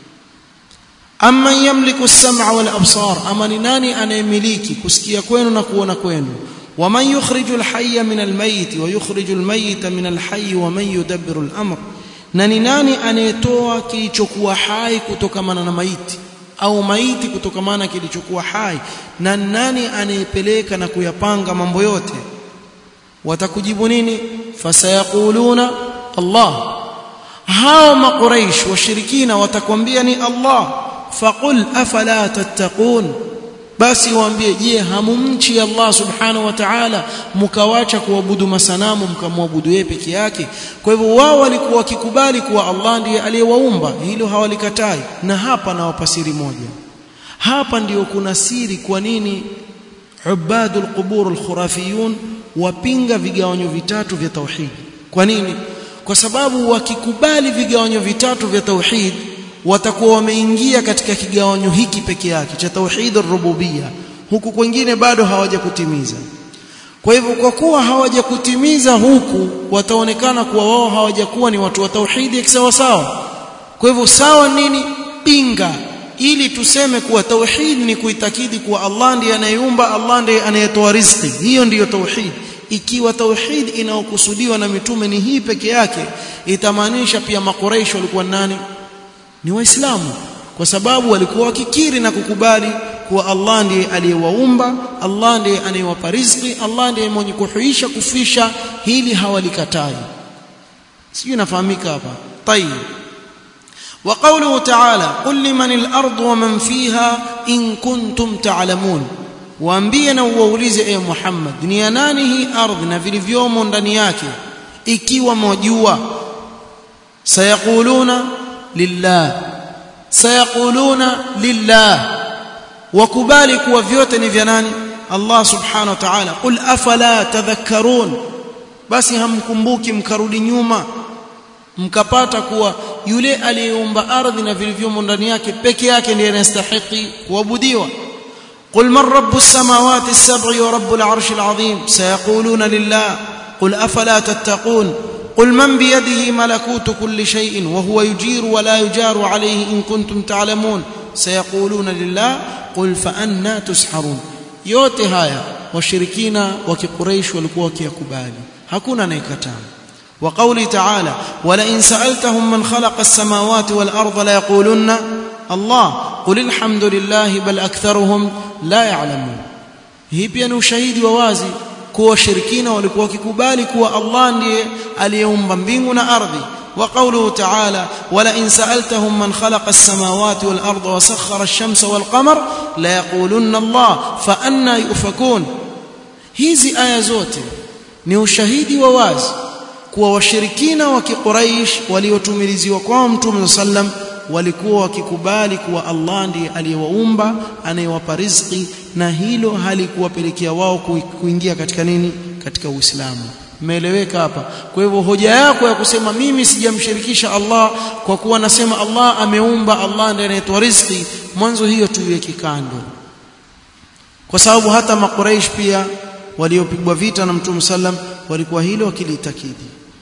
amma yamliku as-sam'a wal absar ama ni nani anayemiliki kusikia kwenu na kuona kwenu waman yukhriju al-hayya min al-mayt wa yukhriju al-mayta min al-hayy wa man yudabbiru al-amr na ni nani anayetoa kilichokuwa hai kutokamana na maiti au maiti kutokamana kilichokuwa hai na nani anayepeleka na kuyapanga mambo yote watakujibu nini fasayaquluna Allah hao makuraish washirikina watakwambia ni Allah faqul afala tattaqun basi waambie je hamumchi Allah subhanahu wa ta'ala mkawacha kuabudu masanamu mkamwabudu yeye peke yake kwa hivyo wao walikuwa wakikubali kuwa Allah ndiye aliyewaumba hilo hawalikatai na hapa na wapasiri moja hapa ndiyo kuna siri kwa nini ubadul qubur alkhurafiyun wapinga vigawanyo vitatu vya tauhid kwa nini kwa sababu wakikubali vigawanyo vitatu vya tauhid watakuwa wameingia katika kigawanyo hiki peke yake cha tauhid rububia huku kwingine bado hawajakutimiza kwa hivyo kwa kuwa hawajakutimiza huku wataonekana kuwa wao hawajakuwa ni watu wa tauhidi sawa sawa kwa hivyo sawa nini pinga ili tuseme kuwa tauhid ni kuitakidi kuwa Allah ndiye anayeumba Allah ndiye anayetoa riziki hiyo ndiyo tauhid ikiwa tauhid inayokusudiwa na mitume ni hii peke yake itamaanisha pia makoreish walikuwa nani ni waislamu kwa sababu walikuwa wakikiri na kukubali kuwa Allah ndiye aliyewaumba Allah ndiye anayewapa riziki Allah ndiye mwenye kuhuisha kufisha hili hawalikatai sijui nafahamika hapa tayib وقوله تعالى قل لمن الأرض ومن فيها إن كنتم تعلمون waambie na uwaulize e Muhammad ni ya nani hii ardhi na vilivyomo ndani yake ikiwa mwajua sayaquluna lillah sayaquluna lillah wakubali kuwa vyote ni vya nani Allah subhanahu wa ta'ala qul afala tadhakkarun basi hamkumbuki mkarudi nyuma mkapata kuwa yule aliyeumba ardhi na vilivyomo ndani yake peke yake ndiye anastahili kuabudiwa قل من رب السماوات السبع ورب العرش العظيم سيقولون لله قل افلا تتقون قل من بيده ملكوت كل شيء وهو يجير ولا يجار عليه ان كنتم تعلمون سيقولون لله قل فأنا تسحرون yote haya washirikina wa kiquraish walikuwa wakiyakubali hakuna anayekataa wa qawli ta'ala wala in sa'altahum man khalaqa as-samawati wal arda la yaqulunna Allah qul alhamdulillah bal aktharuhum la ya'lamun hii pia ni ushahidi wa wazi kuwa washirikina walikuwa wakikubali kuwa Allah ndiye aliyeumba mbingu na ardhi وقوله تعالى ولئن سألتهم من خلق السماوات والأرض وسخر الشمس والقمر ليقولن الله فأنا يؤفكون hizi aya zote ni ushahidi wa wazi kuwa washirikina wa kiquraish waliotumiliziwa kwao mtume sallam walikuwa wakikubali kuwa Allah ndiye aliyewaumba anayewapa riziki na hilo halikuwapelekea wao kuingia katika nini katika Uislamu Umeeleweka hapa. Kwa hivyo hoja yako ya kusema mimi sijamshirikisha Allah kwa kuwa nasema Allah ameumba, Allah ndiye anayetoa riziki, mwanzo hiyo tuiweke kando. Kwa sababu hata makuraish pia waliopigwa vita na Mtume sallam walikuwa hilo wakilitakidi.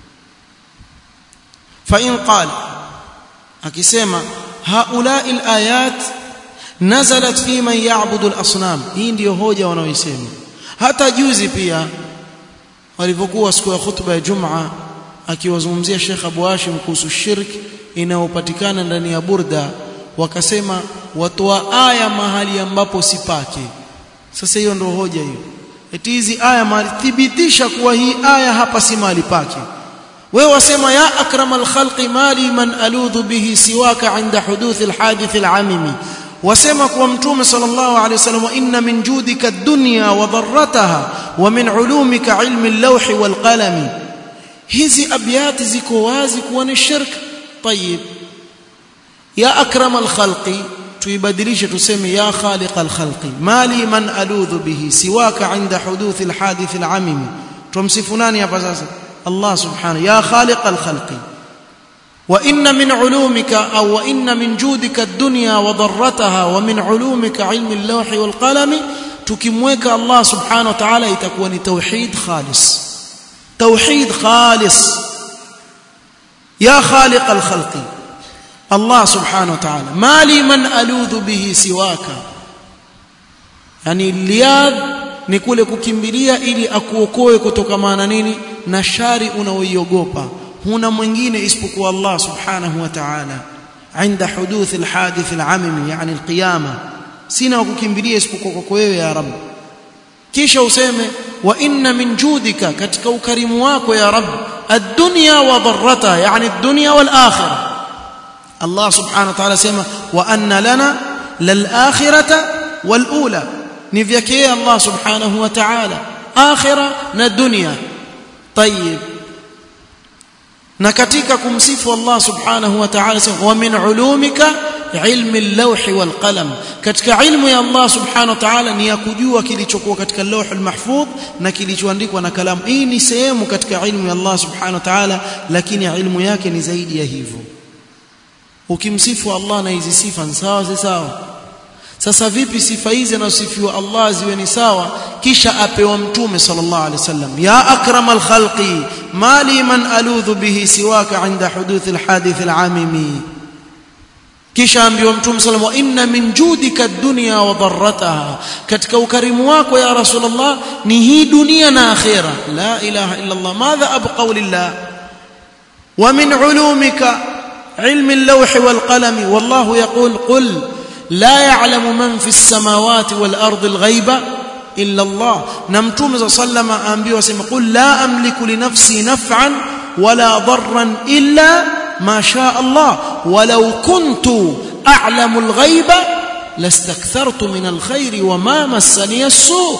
Fa in qala akisema haulai alayat nazalat fi man ya'budu al-asnam. Hii ndiyo hoja wanaoisema. Hata juzi pia walivyokuwa siku ya khutba ya Jumaa akiwazungumzia Sheikh Abu Hashim kuhusu shirk inayopatikana ndani ya burda wakasema watoa aya mahali ambapo sipake sasa hiyo ndio hoja hiyo eti hizi aya mahali thibitisha kuwa hii aya hapa si mahali pake wewe wasema ya akramal khalqi mali man aludhu bihi siwaka inda huduth alhadith alamimi wasema kuwa mtume sallallahu alaihi wasallam inna min judika ad-dunya wa dharrataha wa min ulumika ilmi al-lawhi wal qalami hizi abyati ziko wazi kuwa ni shirk tayib ya akram al-khalqi tuibadilishe tuseme ya khaliq al-khalqi mali man aludhu bihi siwaka inda huduth al-hadith al-amimi tumsifu nani hapa sasa Allah subhanahu ya khaliq al-khalqi وإن من علومك أو وإن من جودك الدنيا وضرتها ومن علومك علم اللوح والقلم تكموك الله سبحانه وتعالى يتكون توحيد خالص توحيد خالص ya khaliq alkhalqi Allah subhanahu wa ta'ala mali man aludhu bihi siwaka yani liad ni kule kukimbilia ili akuokoe kutokamana nini na shari unaoiogopa huna mwingine isipokuwa Allah subhanahu wa ta'ala عند حدوث الحادث العممي يعني القيامه sina wakukimbilia isipokuwa kwako wewe ya rab kisha useme wa inna min judika katika ukarimu wako ya rab ad-dunya wa dharrata yani ad-dunya wal akhirah Allah subhanahu wa ta'ala sema wa anna lana lal akhirata wal ula ni vyake Allah subhanahu wa ta'ala akhirah na dunya طيب na katika kumsifu Allah subhanahu wa ta'ala wa min ulumika ilmi al-lawh wal qalam katika ilmu ya Allah subhanahu wa ta'ala ni ya kujua kilichokuwa katika lawh al-mahfudh na kilichoandikwa na kalamu hii ni sehemu katika ilmu ya Allah subhanahu wa ta'ala lakini ilmu yake ni zaidi ya hivyo ukimsifu Allah na hizi sifa ni sawa si sawa sasa vipi sifa hizi anazosifiwa Allah ziwe ni sawa kisha apewa mtume sallallahu alaihi wasallam ya akramal khalqi mali man aludhu bihi siwaka inda huduth alhadith alamimi kisha ambiwa mtume sallallahu alaihi wasallam inna min judika ad-dunya wa dharrataha katika ukarimu wako ya rasulullah ni hii dunia na akhira la ilaha illa allah madha abqa lillah wa min ulumika علم اللوح والقلم والله يقول قل لا يعلم من في السماوات والأرض الغيب إلا الله نمتوم صلى الله عليه وسلم أنبيه وسلم قل لا أملك لنفسي نفعا ولا ضرا إلا ما شاء الله ولو كنت أعلم الغيب لاستكثرت من الخير وما مسني السوء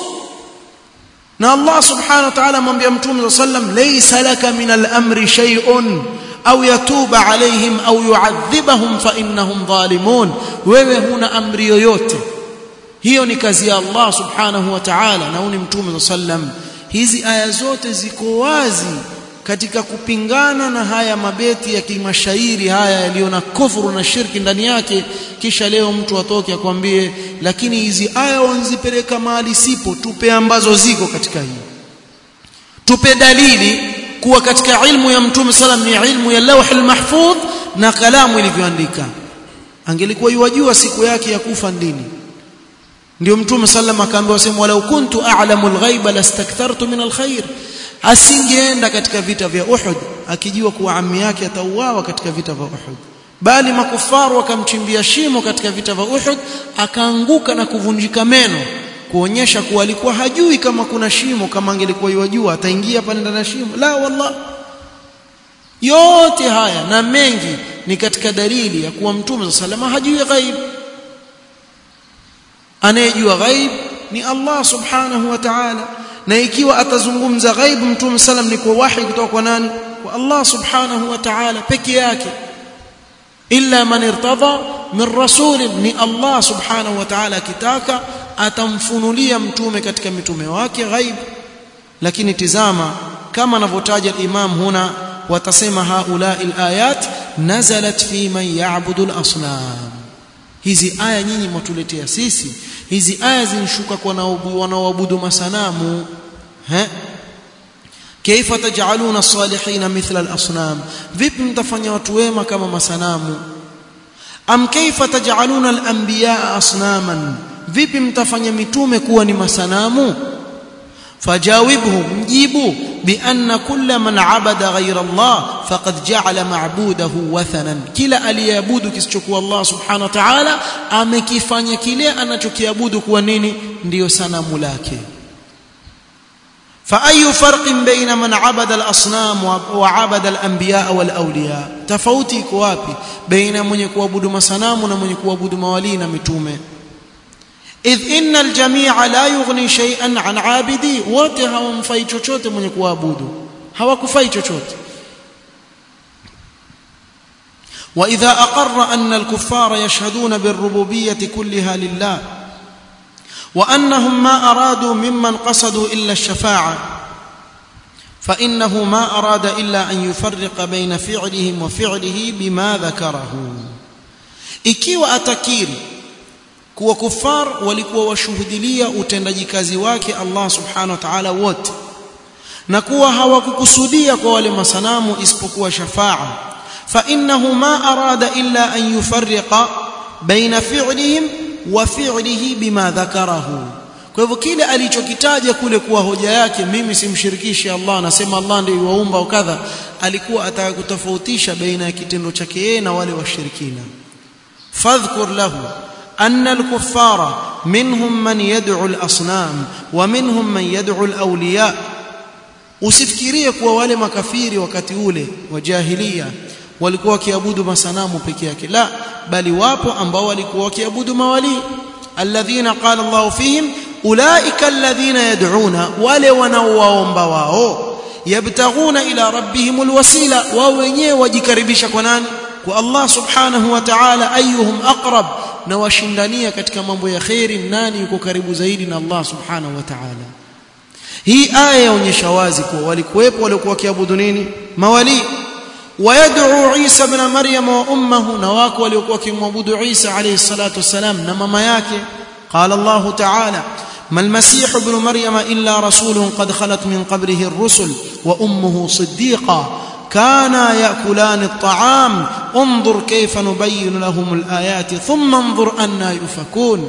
na Allah subhanahu wa ta'ala mwambia mtume sallam laysa laka min al-amri shay'un au yatuba alaihim au yuadhibahum fa innahum zalimun wewe huna amri yoyote hiyo ni kazi ya Allah subhanahu wa ta'ala na uni mtume sallam hizi aya zote ziko wazi katika kupingana na haya mabeti ya kimashairi haya yaliyo na kufuru na shirki ndani yake kisha leo mtu atoke akwambie lakini hizi aya wanzipeleka mahali sipo tupe ambazo ziko katika hii tupe dalili kuwa katika ilmu ya mtume salam ni ilmu ya lawh almahfudh na kalamu ilivyoandika angelikuwa yuwajua siku yake ya kufa ndini ndio mtume sallam akaambiwa sema walau kuntu a'lamu alghaiba lastakthartu min alkhair asingeenda katika vita vya Uhud akijua kuwa ammi yake atauawa katika vita vya Uhud bali makufaru wakamchimbia shimo katika vita vya Uhud akaanguka na kuvunjika meno kuonyesha kuwa alikuwa hajui kama kuna shimo kama angelikuwa yajua ataingia pale ndani ya shimo la wallah yote haya na mengi ni katika dalili ya kuwa mtume sallallahu hajui ghaib anayejua ghaib ni Allah subhanahu wa ta'ala na ikiwa atazungumza ghaib mtume sallam ni kwa wahi kutoka kwa nani kwa Allah subhanahu wa ta'ala peke yake illa man irtada min rasul ni Allah subhanahu wa ta'ala akitaka atamfunulia mtume katika mitume wake ghaib lakini tizama kama anavyotaja imam huna watasema haula alayat nazalat fi man ya'budu al-asnam hizi aya nyinyi mtuletea sisi hizi aya zinshuka kwa wanaoabudu masanamu ha كيف تجعلون الصالحين مثل الاصنام vipi mtafanya watu wema kama masanamu am kaifa taj'aluna al-anbiya asnaman vipi mtafanya mitume kuwa ni masanamu fajawibhu mjibu bi anna kulla man abada ghayra Allah faqad ja'ala ma'budahu wathanan kila aliyeabudu kisichokuwa Allah subhanahu wa ta'ala amekifanya kile anachokiabudu kuwa nini ndiyo sanamu lake فأي فرق بين من عبد الأصنام وعبد الأنبياء والأولياء تفاوتي كوابي بين من يكوابد مسنام ومن يكوابد موالين متومه إذ إن الجميع لا يغني شيئا عن عابدي wote hawamfai chochote mwenye kuabudu hawakufai chochote وإذا أقر أن الكفار يشهدون بالربوبية كلها لله وأنهم ما أرادوا ممن قصدوا إلا الشفاعة فإنه ما أراد إلا أن يفرق بين فعلهم وفعله بما ذكره ikiwa atakiri kuwa kufar walikuwa washuhudilia utendaji kazi wake Allah subhanahu wa ta'ala wote na kuwa hawakukusudia kwa wale masanamu isipokuwa shafaa فانه ما اراد الا ان يفرق بين فعلهم وفعله بما ذكره kwa hivyo kile alichokitaja kule kuwa hoja yake mimi simshirikishi Allah nasema Allah ndiye yuwaumba au kadha alikuwa ataka kutofautisha baina ya kitendo chake yeye na wale washirikina fadhkur lahu أن الكفار منهم من يدعو الأصنام ومنهم من يدعو الأولياء usifikirie kuwa wale makafiri wakati ule wa jahiliya walikuwa wakiabudu masanamu peke yake la bali wapo ambao walikuwa wakiabudu mawali alladhina qala Allah fihim ulaika alladhina yad'una wale wanaowaomba wao yabtaghuna ila rabbihim alwasila wao wenyewe wajikaribisha kwa nani kwa Allah subhanahu wa ta'ala ayuhum aqrab na washindania katika mambo ya khairi nani yuko karibu zaidi na Allah subhanahu wa ta'ala hii aya yaonyesha wazi kuwa walikuwepo waliokuwa wakiabudu nini mawali ويدعو عيسى ابن مريم وامه نواك waliokuwa wakimwabudu Isa alayhi salatu wasalam na mama yake قال الله تعالى ما المسيح ابن مريم الا رسول قد خلت من قبله الرسل وامه صديقه كانا ياكلان الطعام انظر كيف نبين لهم الايات ثم انظر انا يؤفكون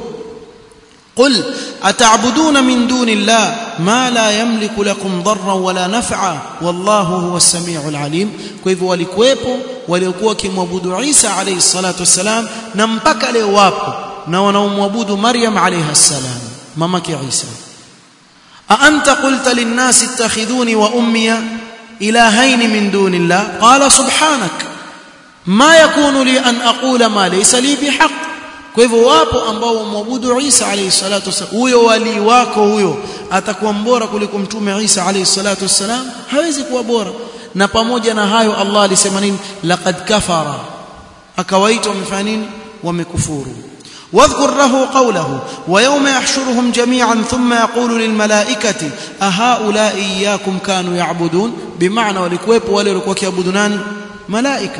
قل اتعبدون من دون الله ما لا يملك لكم ضرا ولا نفعا والله هو السميع العليم فلهو walikuwepo waliokuwa kimwabudu Isa alayhi salatu wasalam na mpaka leo wapo na wanaomwabudu Maryam alayha salam mamake Isa a anta qulta lin-nasi ittakhidhuni wa ummiya ilahayn min dunillah qala subhanak ma yakunu li an aqula ma laysa li bihaq kwa hivyo wapo ambao wamwabudu Isa alayhi salatu wasallam huyo wali wako huyo atakuwa mbora kuliko mtume Isa alayhi salatu wasallam hawezi kuwa bora na pamoja na hayo Allah alisema nini laqad kafara akawaita wamefanya nini wamekufuru واذكر له قوله ويوم يحشرهم جميعا ثم يقول للملائكة أهؤلاء إياكم كانوا يعبدون بمعنى ولكويب wale walikuwa kiabudu nani malaika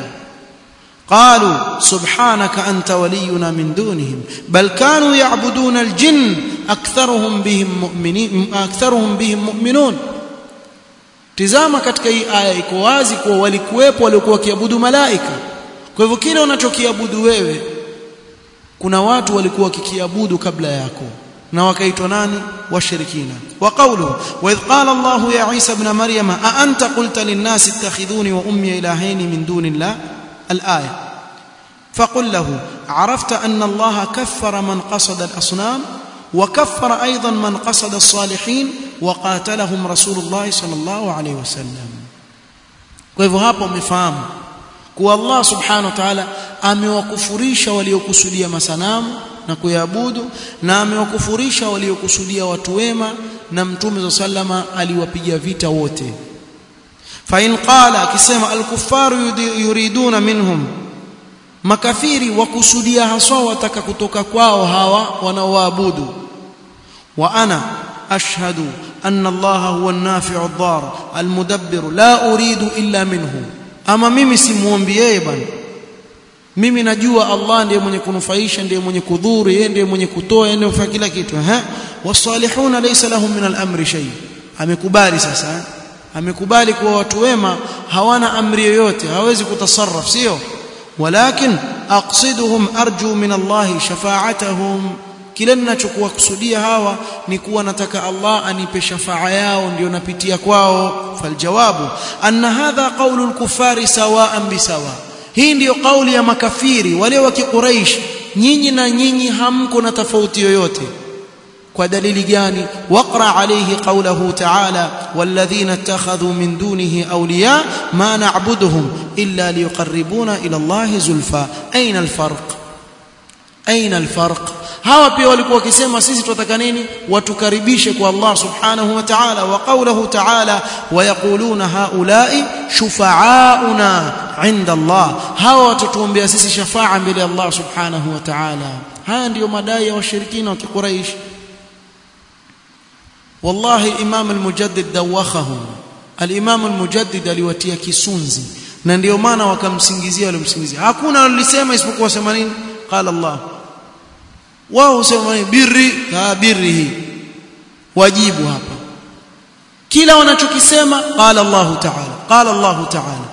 قالوا سبحانك أنت ولينا من دونهم بل كانوا يعبدون الجن أكثرهم بهم مؤمنين أكثرهم بهم مؤمنون tizama katika hii aya iko wazi kuwa walikuwepo waliokuwa wakiabudu malaika kwa hivyo kile unachokiabudu wewe kuna watu walikuwa wakikiabudu kabla yako na wakaitwa nani washirikina wa qawluhu wa idh qala Allah ya Isa ibn Maryam a anta qulta lin-nasi ittakhidhuni wa ummi ilahayn min dunillah الآية فقل له عرفت أن الله كفر من قصد الأصنام وكفر أيضا من قصد الصالحين وقاتلهم رسول الله صلى الله عليه وسلم kwa hapo umefahamu kuwa Allah subhanahu wa ta'ala amewakufurisha waliokusudia masanamu na kuyabudu na amewakufurisha waliokusudia watu wema na mtume sallama aliwapiga vita wote فإن قال akisema al-kuffar yuriduna minhum makafiri wakusudia haswa wataka kutoka kwao hawa wanaoabudu wa ana ashhadu anna Allah huwa an-nafi'u ad-dar al-mudabbir la uridu illa minhu ama mimi simuombi yeye bwana mimi najua Allah ndiye mwenye kunufaisha ndiye mwenye kudhuru yeye ndiye mwenye kutoa yeye ndiye mfanya kila kitu ha wasalihuna laysa lahum min al-amri shay amekubali sasa amekubali kuwa watu wema hawana amri yoyote hawezi kutasarraf sio walakin aqsiduhum arju min Allah shafa'atahum kile ninachokuwa kusudia hawa ni kuwa nataka Allah anipe shafaa yao ndio napitia kwao faljawabu anna hadha qawlu al-kuffari sawa'an bisawa hii ndiyo kauli ya makafiri wale wa kiquraish nyinyi na nyinyi hamko na tofauti yoyote kwa dalili gani waqra alayhi qawluhu ta'ala walladhina ittakhadhu min dunihi awliya ma na'buduhum illa liyuqarribuna ila Allah zulfa aina alfarq aina alfarq hawa pia walikuwa wakisema sisi tunataka nini watukaribishe kwa Allah subhanahu wa ta'ala wa qawluhu ta'ala wa yaquluna haula'i shufa'auna 'inda Allah hawa watatuombea sisi shafaa mbele ya Allah subhanahu wa ta'ala haya ndiyo madai ya washirikina wa kiquraish wallahi imam al-mujaddid dawakhahum al-imam al-mujaddid aliwatia kisunzi na ndio maana wakamsingizia walimsingizia hakuna walisema isipokuwa sema nini qala Allah wao husema birri ha birri hii wajibu hapa kila wanachokisema qala Allah ta'ala qala Allah ta'ala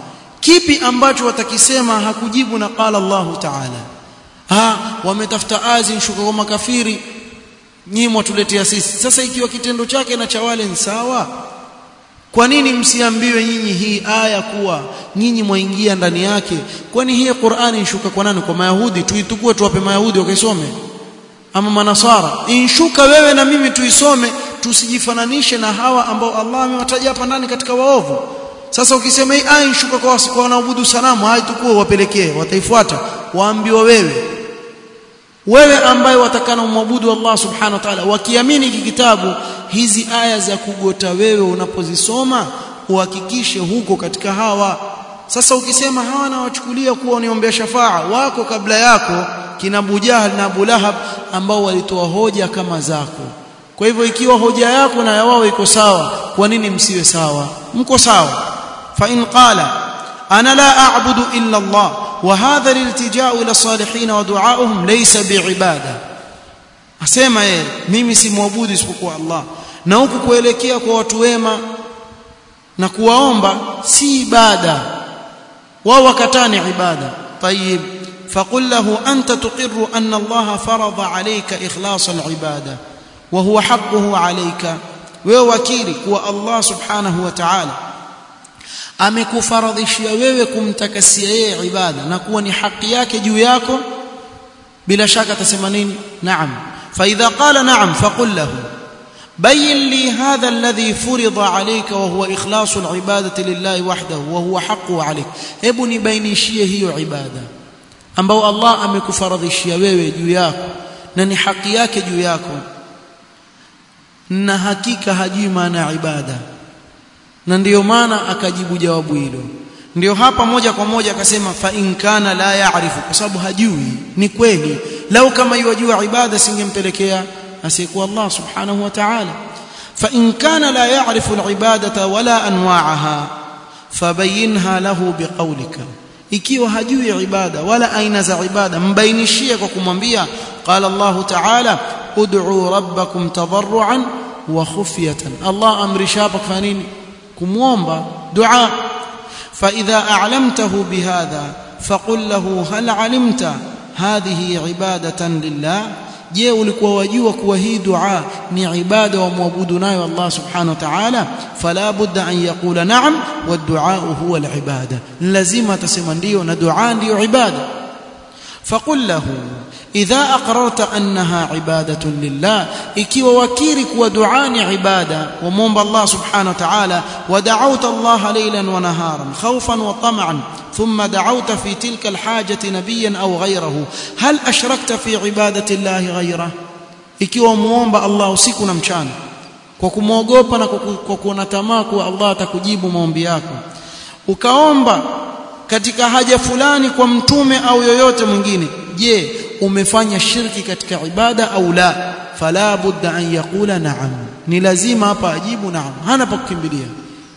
kipi ambacho watakisema hakujibu na qala Allahu ta'ala ah wametafuta azi shuka kwa makafiri nyinyi mwatuletea sisi sasa ikiwa kitendo chake na cha wale ni sawa kwa nini msiambiwe nyinyi hii aya kuwa nyinyi mwaingia ndani yake kwani hii Qur'ani inshuka kwa nani kwa mayahudi tuitukue tuwape mayahudi wakaisome ama manasara inshuka wewe na mimi tuisome tusijifananishe na hawa ambao Allah amewataja hapa ndani katika waovu sasa ukisema hii aya inshuka kwa kwa wanaabudu sanamu hai tukue wapelekee wataifuata waambiwa wewe wewe ambaye watakana umwabudu Allah subhanahu wa ta'ala wakiamini hiki kitabu hizi aya za kugota wewe unapozisoma uhakikishe huko katika hawa sasa ukisema hawa na wachukulia kuwa uniombea shafaa wako kabla yako kina Abu Jahl na Abu Lahab ambao walitoa hoja kama zako kwa hivyo ikiwa hoja yako na ya wao iko sawa kwa nini msiwe sawa mko sawa fa in qala ana la a'budu illa Allah wa hadha liltija'u ila salihin wa du'a'uhum laysa bi'ibada asema yeye mimi si muabudu isipokuwa Allah na huku kuelekea kwa watu wema na kuwaomba si ibada wao wakatani ibada طيب فقل له أنت تقر أن الله فرض عليك إخلاص العبادة وهو حقه عليك ووكيلك والله سبحانه وتعالى amekufaradhishia wewe kumtakasia yeye ibada na kuwa ni haki yake juu yako bila shaka atasema nini naam fa idha qala naam faqul lahu بين لي هذا الذي فرض عليك وهو إخلاص العبادة لله وحده وهو حقه عليك hebu nibainishie hiyo ibada ambao Allah amekufaradhishia wewe juu yako na ni haki yake juu yako na hakika hajui maana ya ibada na ndiyo maana akajibu jawabu hilo ndio hapa moja kwa moja akasema fa in kana la yaarifu kwa sababu hajui ni kweli lau kama yajua ibada singempelekea asiyekuwa Allah subhanahu wa ta'ala fa in kana la yaarifu alibadata wala anwa'aha fabayinha lahu biqawlika ikiwa hajui ibada wala aina za ibada mbainishie kwa kumwambia qala Allah ta'ala ud'u rabbakum tadarruan wa khufyatan Allah amrisha hapa kufanya nini kumwomba dua فإذا أعلمته بهذا فقل له هل علمت هذه عبادة لله je ulikuwa wajua kuwa hii dua ni ibada wa muabudu nayo Allah subhanahu wa ta'ala fala budda an yaqula na'am wa du'a huwa al-ibada lazima atasema ndio na dua ndio ibada faqul lahu idha aqrarta annaha ibadatun lillah ikiwa wakiri kuwa dua ni ibada wa muomba Allah subhanahu wa ta'ala wa da'awta Allah laylan wa naharan khawfan wa tam'an ثم دعوت في تلك الحاجة نبيا أو غيره هل أشركت في عبادة الله غيره ikiwa muomba Allah usiku na mchana kwa kumwogopa na kwa kuona tamaa kuwa Allah atakujibu maombi yako ukaomba katika haja fulani kwa mtume au yoyote mwingine je umefanya shirki katika ibada au la fala budda an yaqula na'am ni lazima hapa ajibu na'am hana pa kukimbilia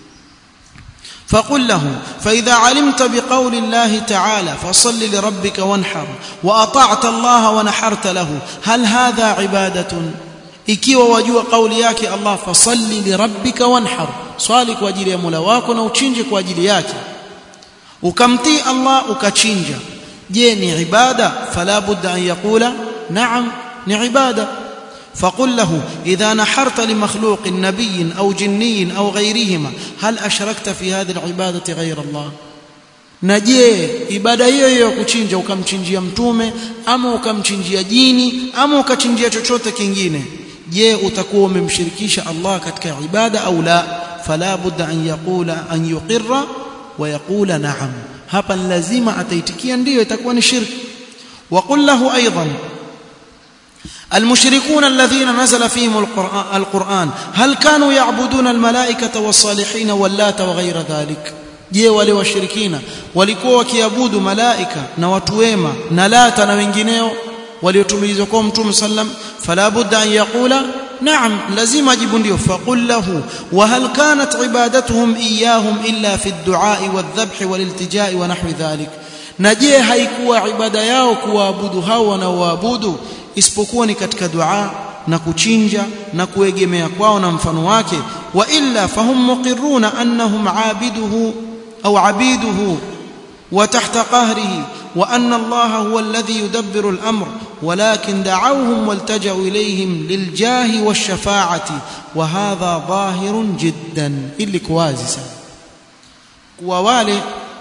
فقل له فإذا علمت بقول الله تعالى فصل لربك وانحر وأطعت الله ونحرت له هل هذا عبادة ikiwa wajua kauli yake Allah fasalli lirabbika wanhar swali kwa ajili ya Mola wako na uchinje kwa ajili yake ukamtii Allah ukachinja je ni ibada fala budda an yaqula na'am ni ibada فقل له إذا نحرت لمخلوق نبي أو جني أو غيرهما هل أشركت في هذه العبادة غير الله na je ibada hiyo hiyo ya kuchinja ukamchinjia mtume ama ukamchinjia jini ama ukachinjia chochote kingine je utakuwa umemshirikisha Allah katika ibada au la fala budda an yaqula an yuqirra wa yaqula na'am hapa lazima ataitikia ndiyo itakuwa ni shirki wa qul lahu aidan المشركون الذين نزل فيهم القرآن, القرآن هل كانوا يعبدون الملائكة والصالحين واللات وغير ذلك je wale washirikina walikuwa wakiabudu malaika na watu wema na lata na wengineo waliotumilizwa kwa mtume sallam fala budda an yaqula na'am lazima ajibu ndio faqul lahu wa hal kanat ibadatuhum iyyahum illa fi ad-du'a wadh-dhabh wal-iltija'i wa nahwi dhalik na je haikuwa ibada yao kuwaabudu hao wanaoabudu isipokuwa ni katika dua na kuchinja na kuegemea kwao na mfano wake wa illa fahum muqirruna annahum abiduhu au abiduhu وتحت قهره وأن الله هو الذي يدبر الأمر ولكن دعوهم والتجأوا إليهم للجاه والشفاعة وهذا ظاهر جدا إلي كوازسا كوالي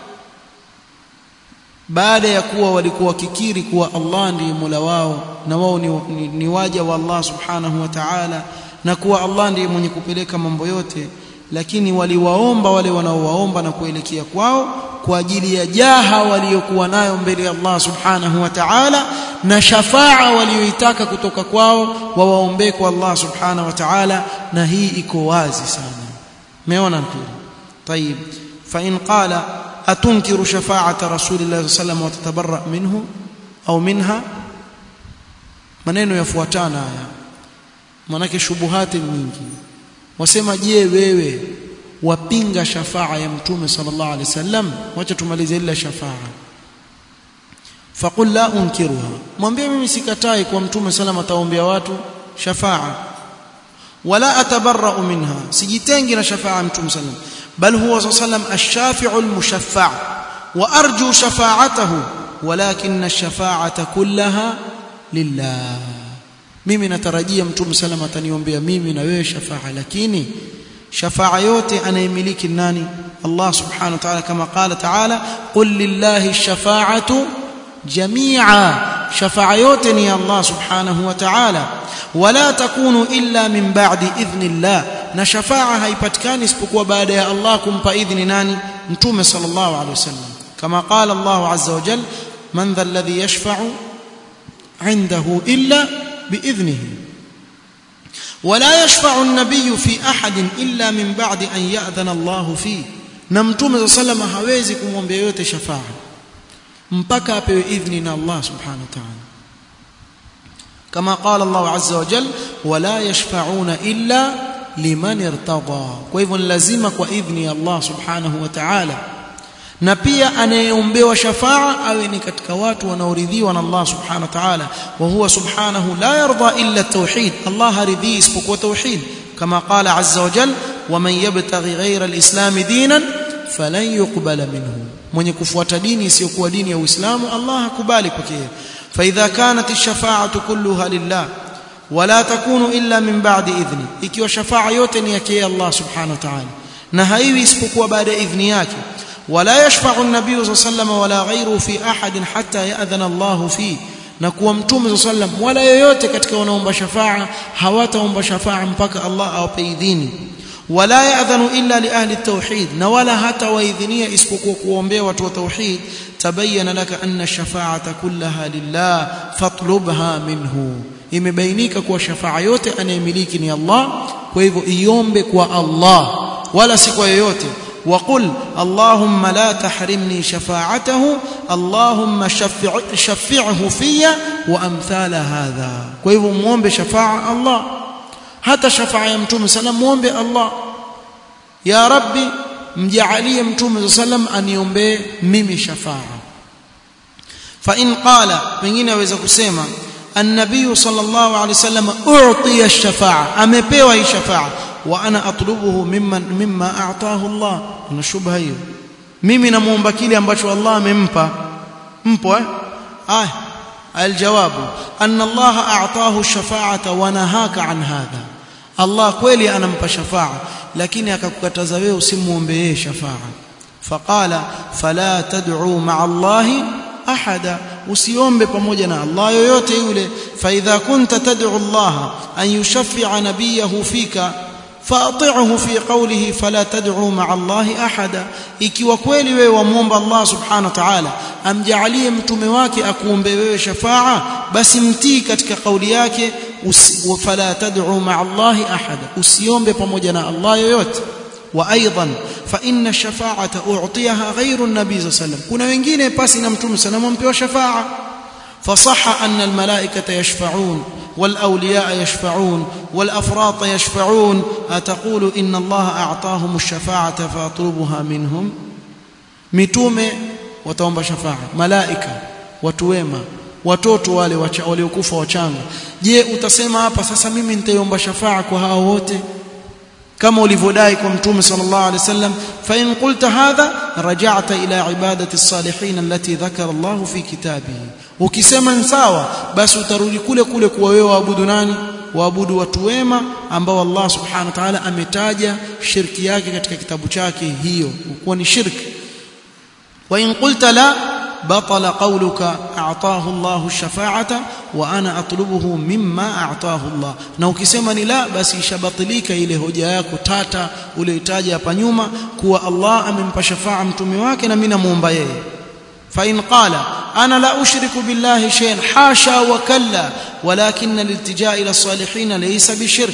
baada ya kuwa walikuwa kikiri kuwa Allah ndiye Mola wao na wao ni, ni, ni waja wa Allah subhanahu wa ta'ala na kuwa Allah ndiye mwenye kupeleka mambo yote lakini waliwaomba wale wanaowaomba na kuelekea kwao kwa ajili ya jaha waliokuwa nayo mbele ya Allah subhanahu wa ta'ala na shafaa walioitaka kutoka kwao wawaombee kwa Allah subhanahu wa ta'ala na hii iko wazi sana umeona mpira طيب فإن قال أتنكر شفاعة رسول الله صلى الله عليه وسلم وتتبرأ منه أو منها maneno yafuatana haya manake shubuhati nyingi wasema je wewe wapinga shafaa ya mtume sallallahu alaihi wasallam wacha tumalize ile shafaa faqul la unkiruha mwambie mimi sikatai kwa mtume sallam ataombea watu shafaa wala atabarra'u minha sijitengi na shafaa mtume sallam bal huwa sallam ash-shafi'u al-mushaffa' wa arju shafa'atahu walakin ash-shafa'ata kullaha lillah mimi natarajia mtume sallam ataniombea mimi na wewe shafaa lakini shafaa yote anayemiliki nani Allah subhanahu wa ta'ala kama qala ta'ala qul lillahi ash-shafa'atu jami'a shafaa yote ni Allah subhanahu wa ta'ala wala takunu illa min ba'di idhnillah na shafaa haipatikani isipokuwa baada ya Allah kumpa idhni nani mtume sallallahu alaihi wasallam kama qala Allah azza wa jalla man dha alladhi yashfa'u 'indahu illa biidhnihi ولا يشفع النبي في احد الا من بعد ان ياذن الله فيه na mtume صلى الله عليه hawezi kumwombea yote shafaa mpaka apewe idhni na Allah subhanahu wa ta'ala kama qala Allah azza wa jalla wala yashfa'una illa liman irtada kwa hivyo ni lazima kwa idhni ya Allah subhanahu wa ta'ala na pia anayeombewa shafaa awe ni katika watu wanaoridhiwa na Allah subhanahu wa ta'ala wa huwa subhanahu la yarda illa tauhid Allah haridhi isipokuwa tauhid kama qala azza wa jalla waman yabtaghi ghayra alislam dinan falan yuqbala minhu mwenye kufuata dini isiyokuwa dini ya Uislamu Allah hakubali pekee fa idha kanat ash-shafa'atu kulluha lillah wala takunu illa min ba'di idhni ikiwa shafaa yote ni yake Allah subhanahu wa ta'ala na haiwi isipokuwa baada ya idhni yake ولا يشفع النبي صلى الله عليه وسلم ولا غيره في احد حتى ياذن الله فيه na kuwa mtume صلى الله عليه وسلم wala yoyote katika wanaomba shafaa hawataomba shafaa mpaka Allah awape idhini wala yaadhanu illa li ahli tauhid na wala hata waidhinia isipokuwa kuombea watu wa tauhid tabayyana laka anna shafaa'ata kullaha lillah fatlubha minhu imebainika kuwa shafaa yote anayemiliki ni Allah kwa hivyo iombe kwa Allah wala si kwa yoyote وقل اللهم لا تحرمني شفاعته اللهم شفع شفعه في وامثال هذا kwa hivyo muombe shafaa Allah hata shafaa ya mtume sallam muombe Allah ya rabbi mjaalie mtume sallam aniombee mimi shafaa fa in qala pengine aweza kusema النبي صلى الله عليه وسلم اعطي الشفاعه amepewa hii shafaa wa ana atlubuhu mimman mimma a'tahu Allah na shubha hiyo mimi namuomba kile ambacho Allah amempa mpo eh ah aljawabu anna Allah a'tahu shafa'ata wa nahaka an hadha Allah kweli anampa shafaa lakini akakukataza wewe usimuombe yeye shafaa faqala fala tad'u ma'a Allah ahada usiombe pamoja na Allah yoyote yule fa idha kunta tad'u Allah an yushaffi'a nabiyahu fika فاطعه في قوله فلا تدعوا مع الله احدا ikiwa kweli wewe wamuomba Allah subhanahu wa ta'ala amjalie mtume wake akuombe wewe shafaa basi mtii katika kauli yake fala tad'u ma'a Allah ahada usiombe pamoja na Allah yoyote wa aidan fa inna shafa'ata u'tiyaha ghayru an-nabi sallallahu alayhi wasallam kuna wengine pasi na mtume sallallahu alayhi wasallam shafaa فصح أن الملائكة يشفعون والأولياء يشفعون والأفراط يشفعون أتقول إن الله أعطاهم الشفاعة فأطلبها منهم متومة وتومب شفاعة ملائكة وتوema watoto wale waliokufa wachanga je utasema hapa sasa mimi nitaiomba shafaa kwa hao wote kama ulivyodai kwa mtume sallallahu alaihi wasallam fa in qulta hadha raja'ta ila ibadati as-salihin allati dhakara Allah fi kitabihi ukisema ni sawa basi utarudi kule kule kuwa wewe waabudu nani waabudu watu wema ambao Allah subhanahu wa ta'ala ametaja shirki yake katika kitabu chake hiyo kuwa ni shirki wa in qulta la بطل قولك أعطاه الله الشفاعة وأنا أطلبه مما أعطاه الله na ukisema ni la basi ishabatilika ile hoja yako tata uliyotaja hapa nyuma kuwa Allah amempa shafaa mtume wake na mimi namuomba yeye فإن قال أنا لا أشرك بالله شيئا حاشا وكلا ولكن الالتجاء إلى الصالحين ليس بشرك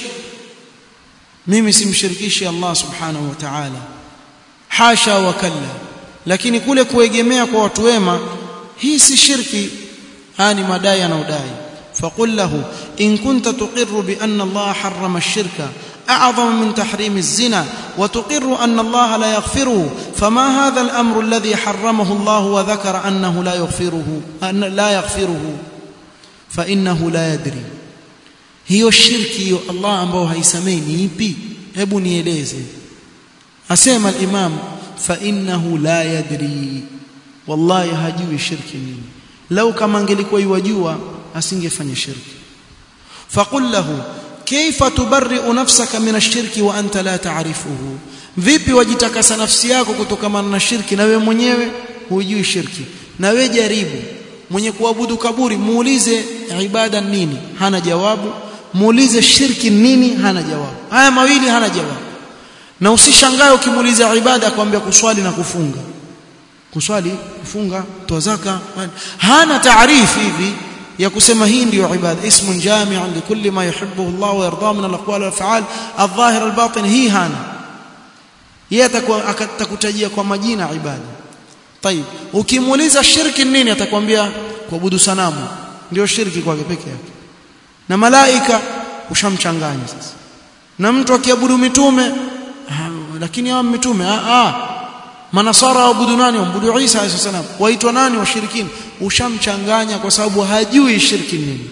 mimi simshirikishi Allah subhanahu wa ta'ala hasha wa kalla lakini kule kuegemea kwa watu wema hii si shirki haya ni madai anaodai faqul lahu in kunta tuqirru bi anna Allah harrama ash-shirka أعظم من تحريم الزنا وتقر أن الله لا يغفره فما هذا الأمر الذي حرمه الله وذكر أنه لا يغفره أن لا يغفره فإنه لا يدري hiyo shirki hiyo Allah ambao haisamei ni ipi hebu nieleze asema al-imam fa innahu la yadri wallahi hajui shirki nini lau kama angelikuwa yajua asingefanya shirki faqul lahu kaifa tubarri'u nafsaka min ash-shirki wa anta la ta'rifuhu vipi wajitakasa nafsi yako kutokana na shirki na wewe mwenyewe hujui shirki na wewe jaribu mwenye kuabudu kaburi muulize ibada nini hana jawabu muulize shirki nini hana jawabu haya mawili hana jawabu na usishangae ukimuuliza ibada akwambia kuswali na kufunga kuswali kufunga toa zaka hana taarifu hivi ya kusema hii ndiyo ibada ismun jami'un likulli ma yuhibbu Allah wa yarda min al-aqwali wal af'al adh-dhahir al-batin hii hana yeye atakutajia kwa majina ibada طيب ukimuuliza shirki nini atakwambia kuabudu sanamu ndio shirki kwake peke yake na malaika ushamchanganya sasa na mtu akiabudu mitume lakini hao mitume ah ah manasara waabudu nani waabudu Isa alayhi salam waitwa nani washirikini ushamchanganya kwa sababu hajui shirki nini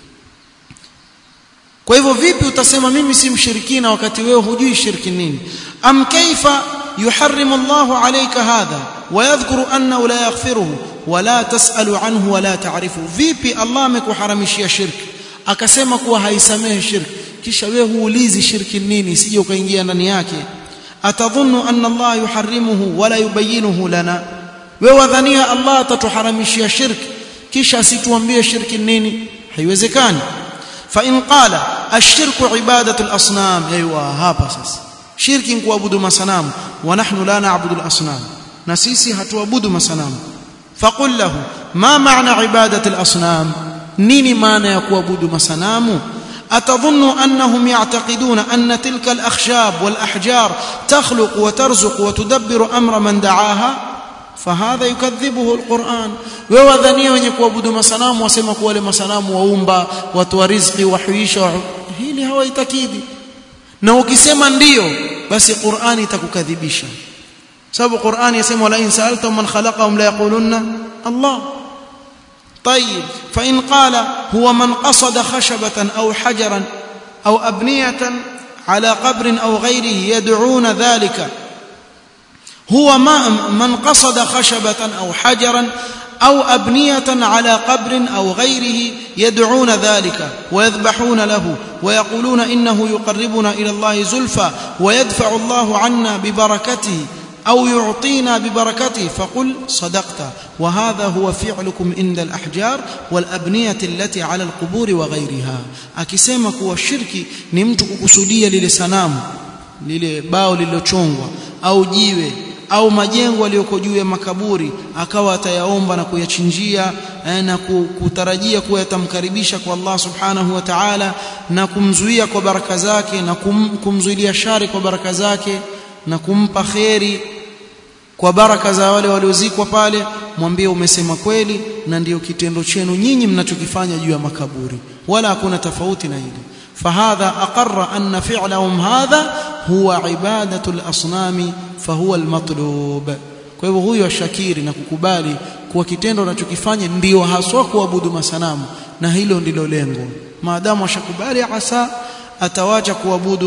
kwa hivyo vipi utasema mimi si mshirikina wakati wewe hujui shirki nini am kaifa yuharrimu Allahu alayka hadha ويذكر أنه لا يغفره ولا تسأل عنه ولا تعرفه vipi Allah amekuharamishia shirki akasema kuwa haisamehe shirki kisha wewe huulizi shirki nini isije ukaingia ndani yake atadhunnu anna Allah yuharrimuhu wala yubayyinuhu lana wewe wadhania Allah atatuharamishia shirki kisha asituambie shirki nini haiwezekani fa in qala ash-shirku ibadatu al-asnam aywa hapa sasa shirki ni kuabudu masanamu wa nahnu la na'budu al-asnam na sisi hatuabudu masanamu faqul lahu ma maana ibadati al-asnam nini maana ya kuabudu masanamu atadhunnu annahum ya'taqiduna anna tilka al-akhshab wal-ahjar takhluq wa tarzuq wa tudabbiru amra man da'aha fahadha yukadhibuhu al-Qur'an wewe wadhania wenye kuabudu masanamu wasema kuwa wale masanamu waumba watu wa riziki wahuisha hili hawaitakidi na ukisema ndiyo basi Qur'ani itakukadhibisha sababu Qur'an yasema wala in sa'altum man khalaqahum la yaqulunna Allah طيب فإن قال هو من قصد خشبة أو حجرا أو أبنية على قبر أو غيره يدعون ذلك هو ما من قصد خشبة أو حجرا أو أبنية على قبر أو غيره يدعون ذلك ويذبحون له ويقولون إنه يقربنا إلى الله زلفى ويدفع الله عنا ببركته أو يعطينا ببركته فقل صدقت وهذا هو فعلكم عند الأحجار والأبنية التي على القبور وغيرها akisema kuwa shirki ni mtu kukusudia lile sanamu lile bao lililochongwa au jiwe au majengo yaliyoko juu ya makaburi akawa atayaomba na kuyachinjia na kutarajia kuwa yatamkaribisha kwa Allah subhanahu wa ta'ala na kumzuia kwa baraka zake na kum, kumzuilia shari kwa baraka zake na kumpa kheri kwa baraka za wale waliozikwa pale mwambie umesema kweli na ndiyo kitendo chenu nyinyi mnachokifanya juu ya makaburi wala hakuna tofauti na hili fahadha aqarra anna fi'lahum hadha huwa ibadatu al-asnami fahuwa al-matlub kwa hivyo huyo ashakiri na kukubali kuwa kitendo anachokifanya ndiyo haswa kuabudu masanamu na hilo ndilo lengo maadamu ashakubali asa atawacha kuabudu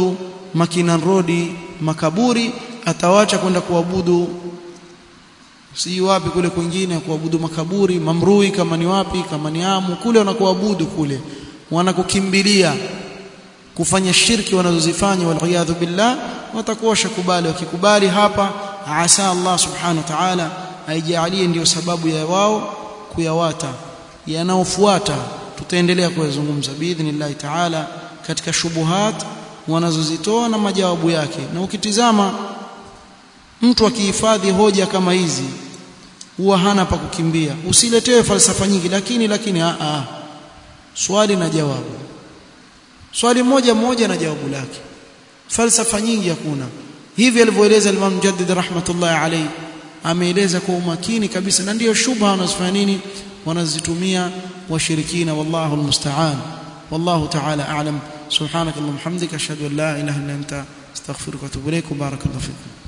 Makinan Road makaburi atawacha kwenda kuabudu si wapi kule kwingine kuabudu makaburi mamrui kama ni wapi kama ni amu kule wanakuabudu kule wanakukimbilia kufanya shirki wanazozifanya waliyadhu billah watakuwa shakubali wakikubali hapa asa Allah subhanahu wa ta'ala aijalie ndiyo sababu ya wao kuyawata yanaofuata tutaendelea kuyazungumza biidhnillah ta'ala katika shubuhat wanazozitoa na majawabu yake na ukitizama mtu akihifadhi hoja kama hizi huwa hana pa kukimbia usiletewe falsafa nyingi lakini lakini a a swali na jawabu swali moja moja na jawabu lake falsafa nyingi hakuna hivi alivyoeleza Imam Mujaddid rahmatullahi alayhi ameeleza kwa umakini kabisa na ndiyo shubha wanazofanya nini wanazitumia washirikina wallahu almusta'an wallahu ta'ala a'lam subhanakallahumma hamdika ashhadu an la ilaha illa anta astaghfiruka wa atubu ilaik barakallahu fikum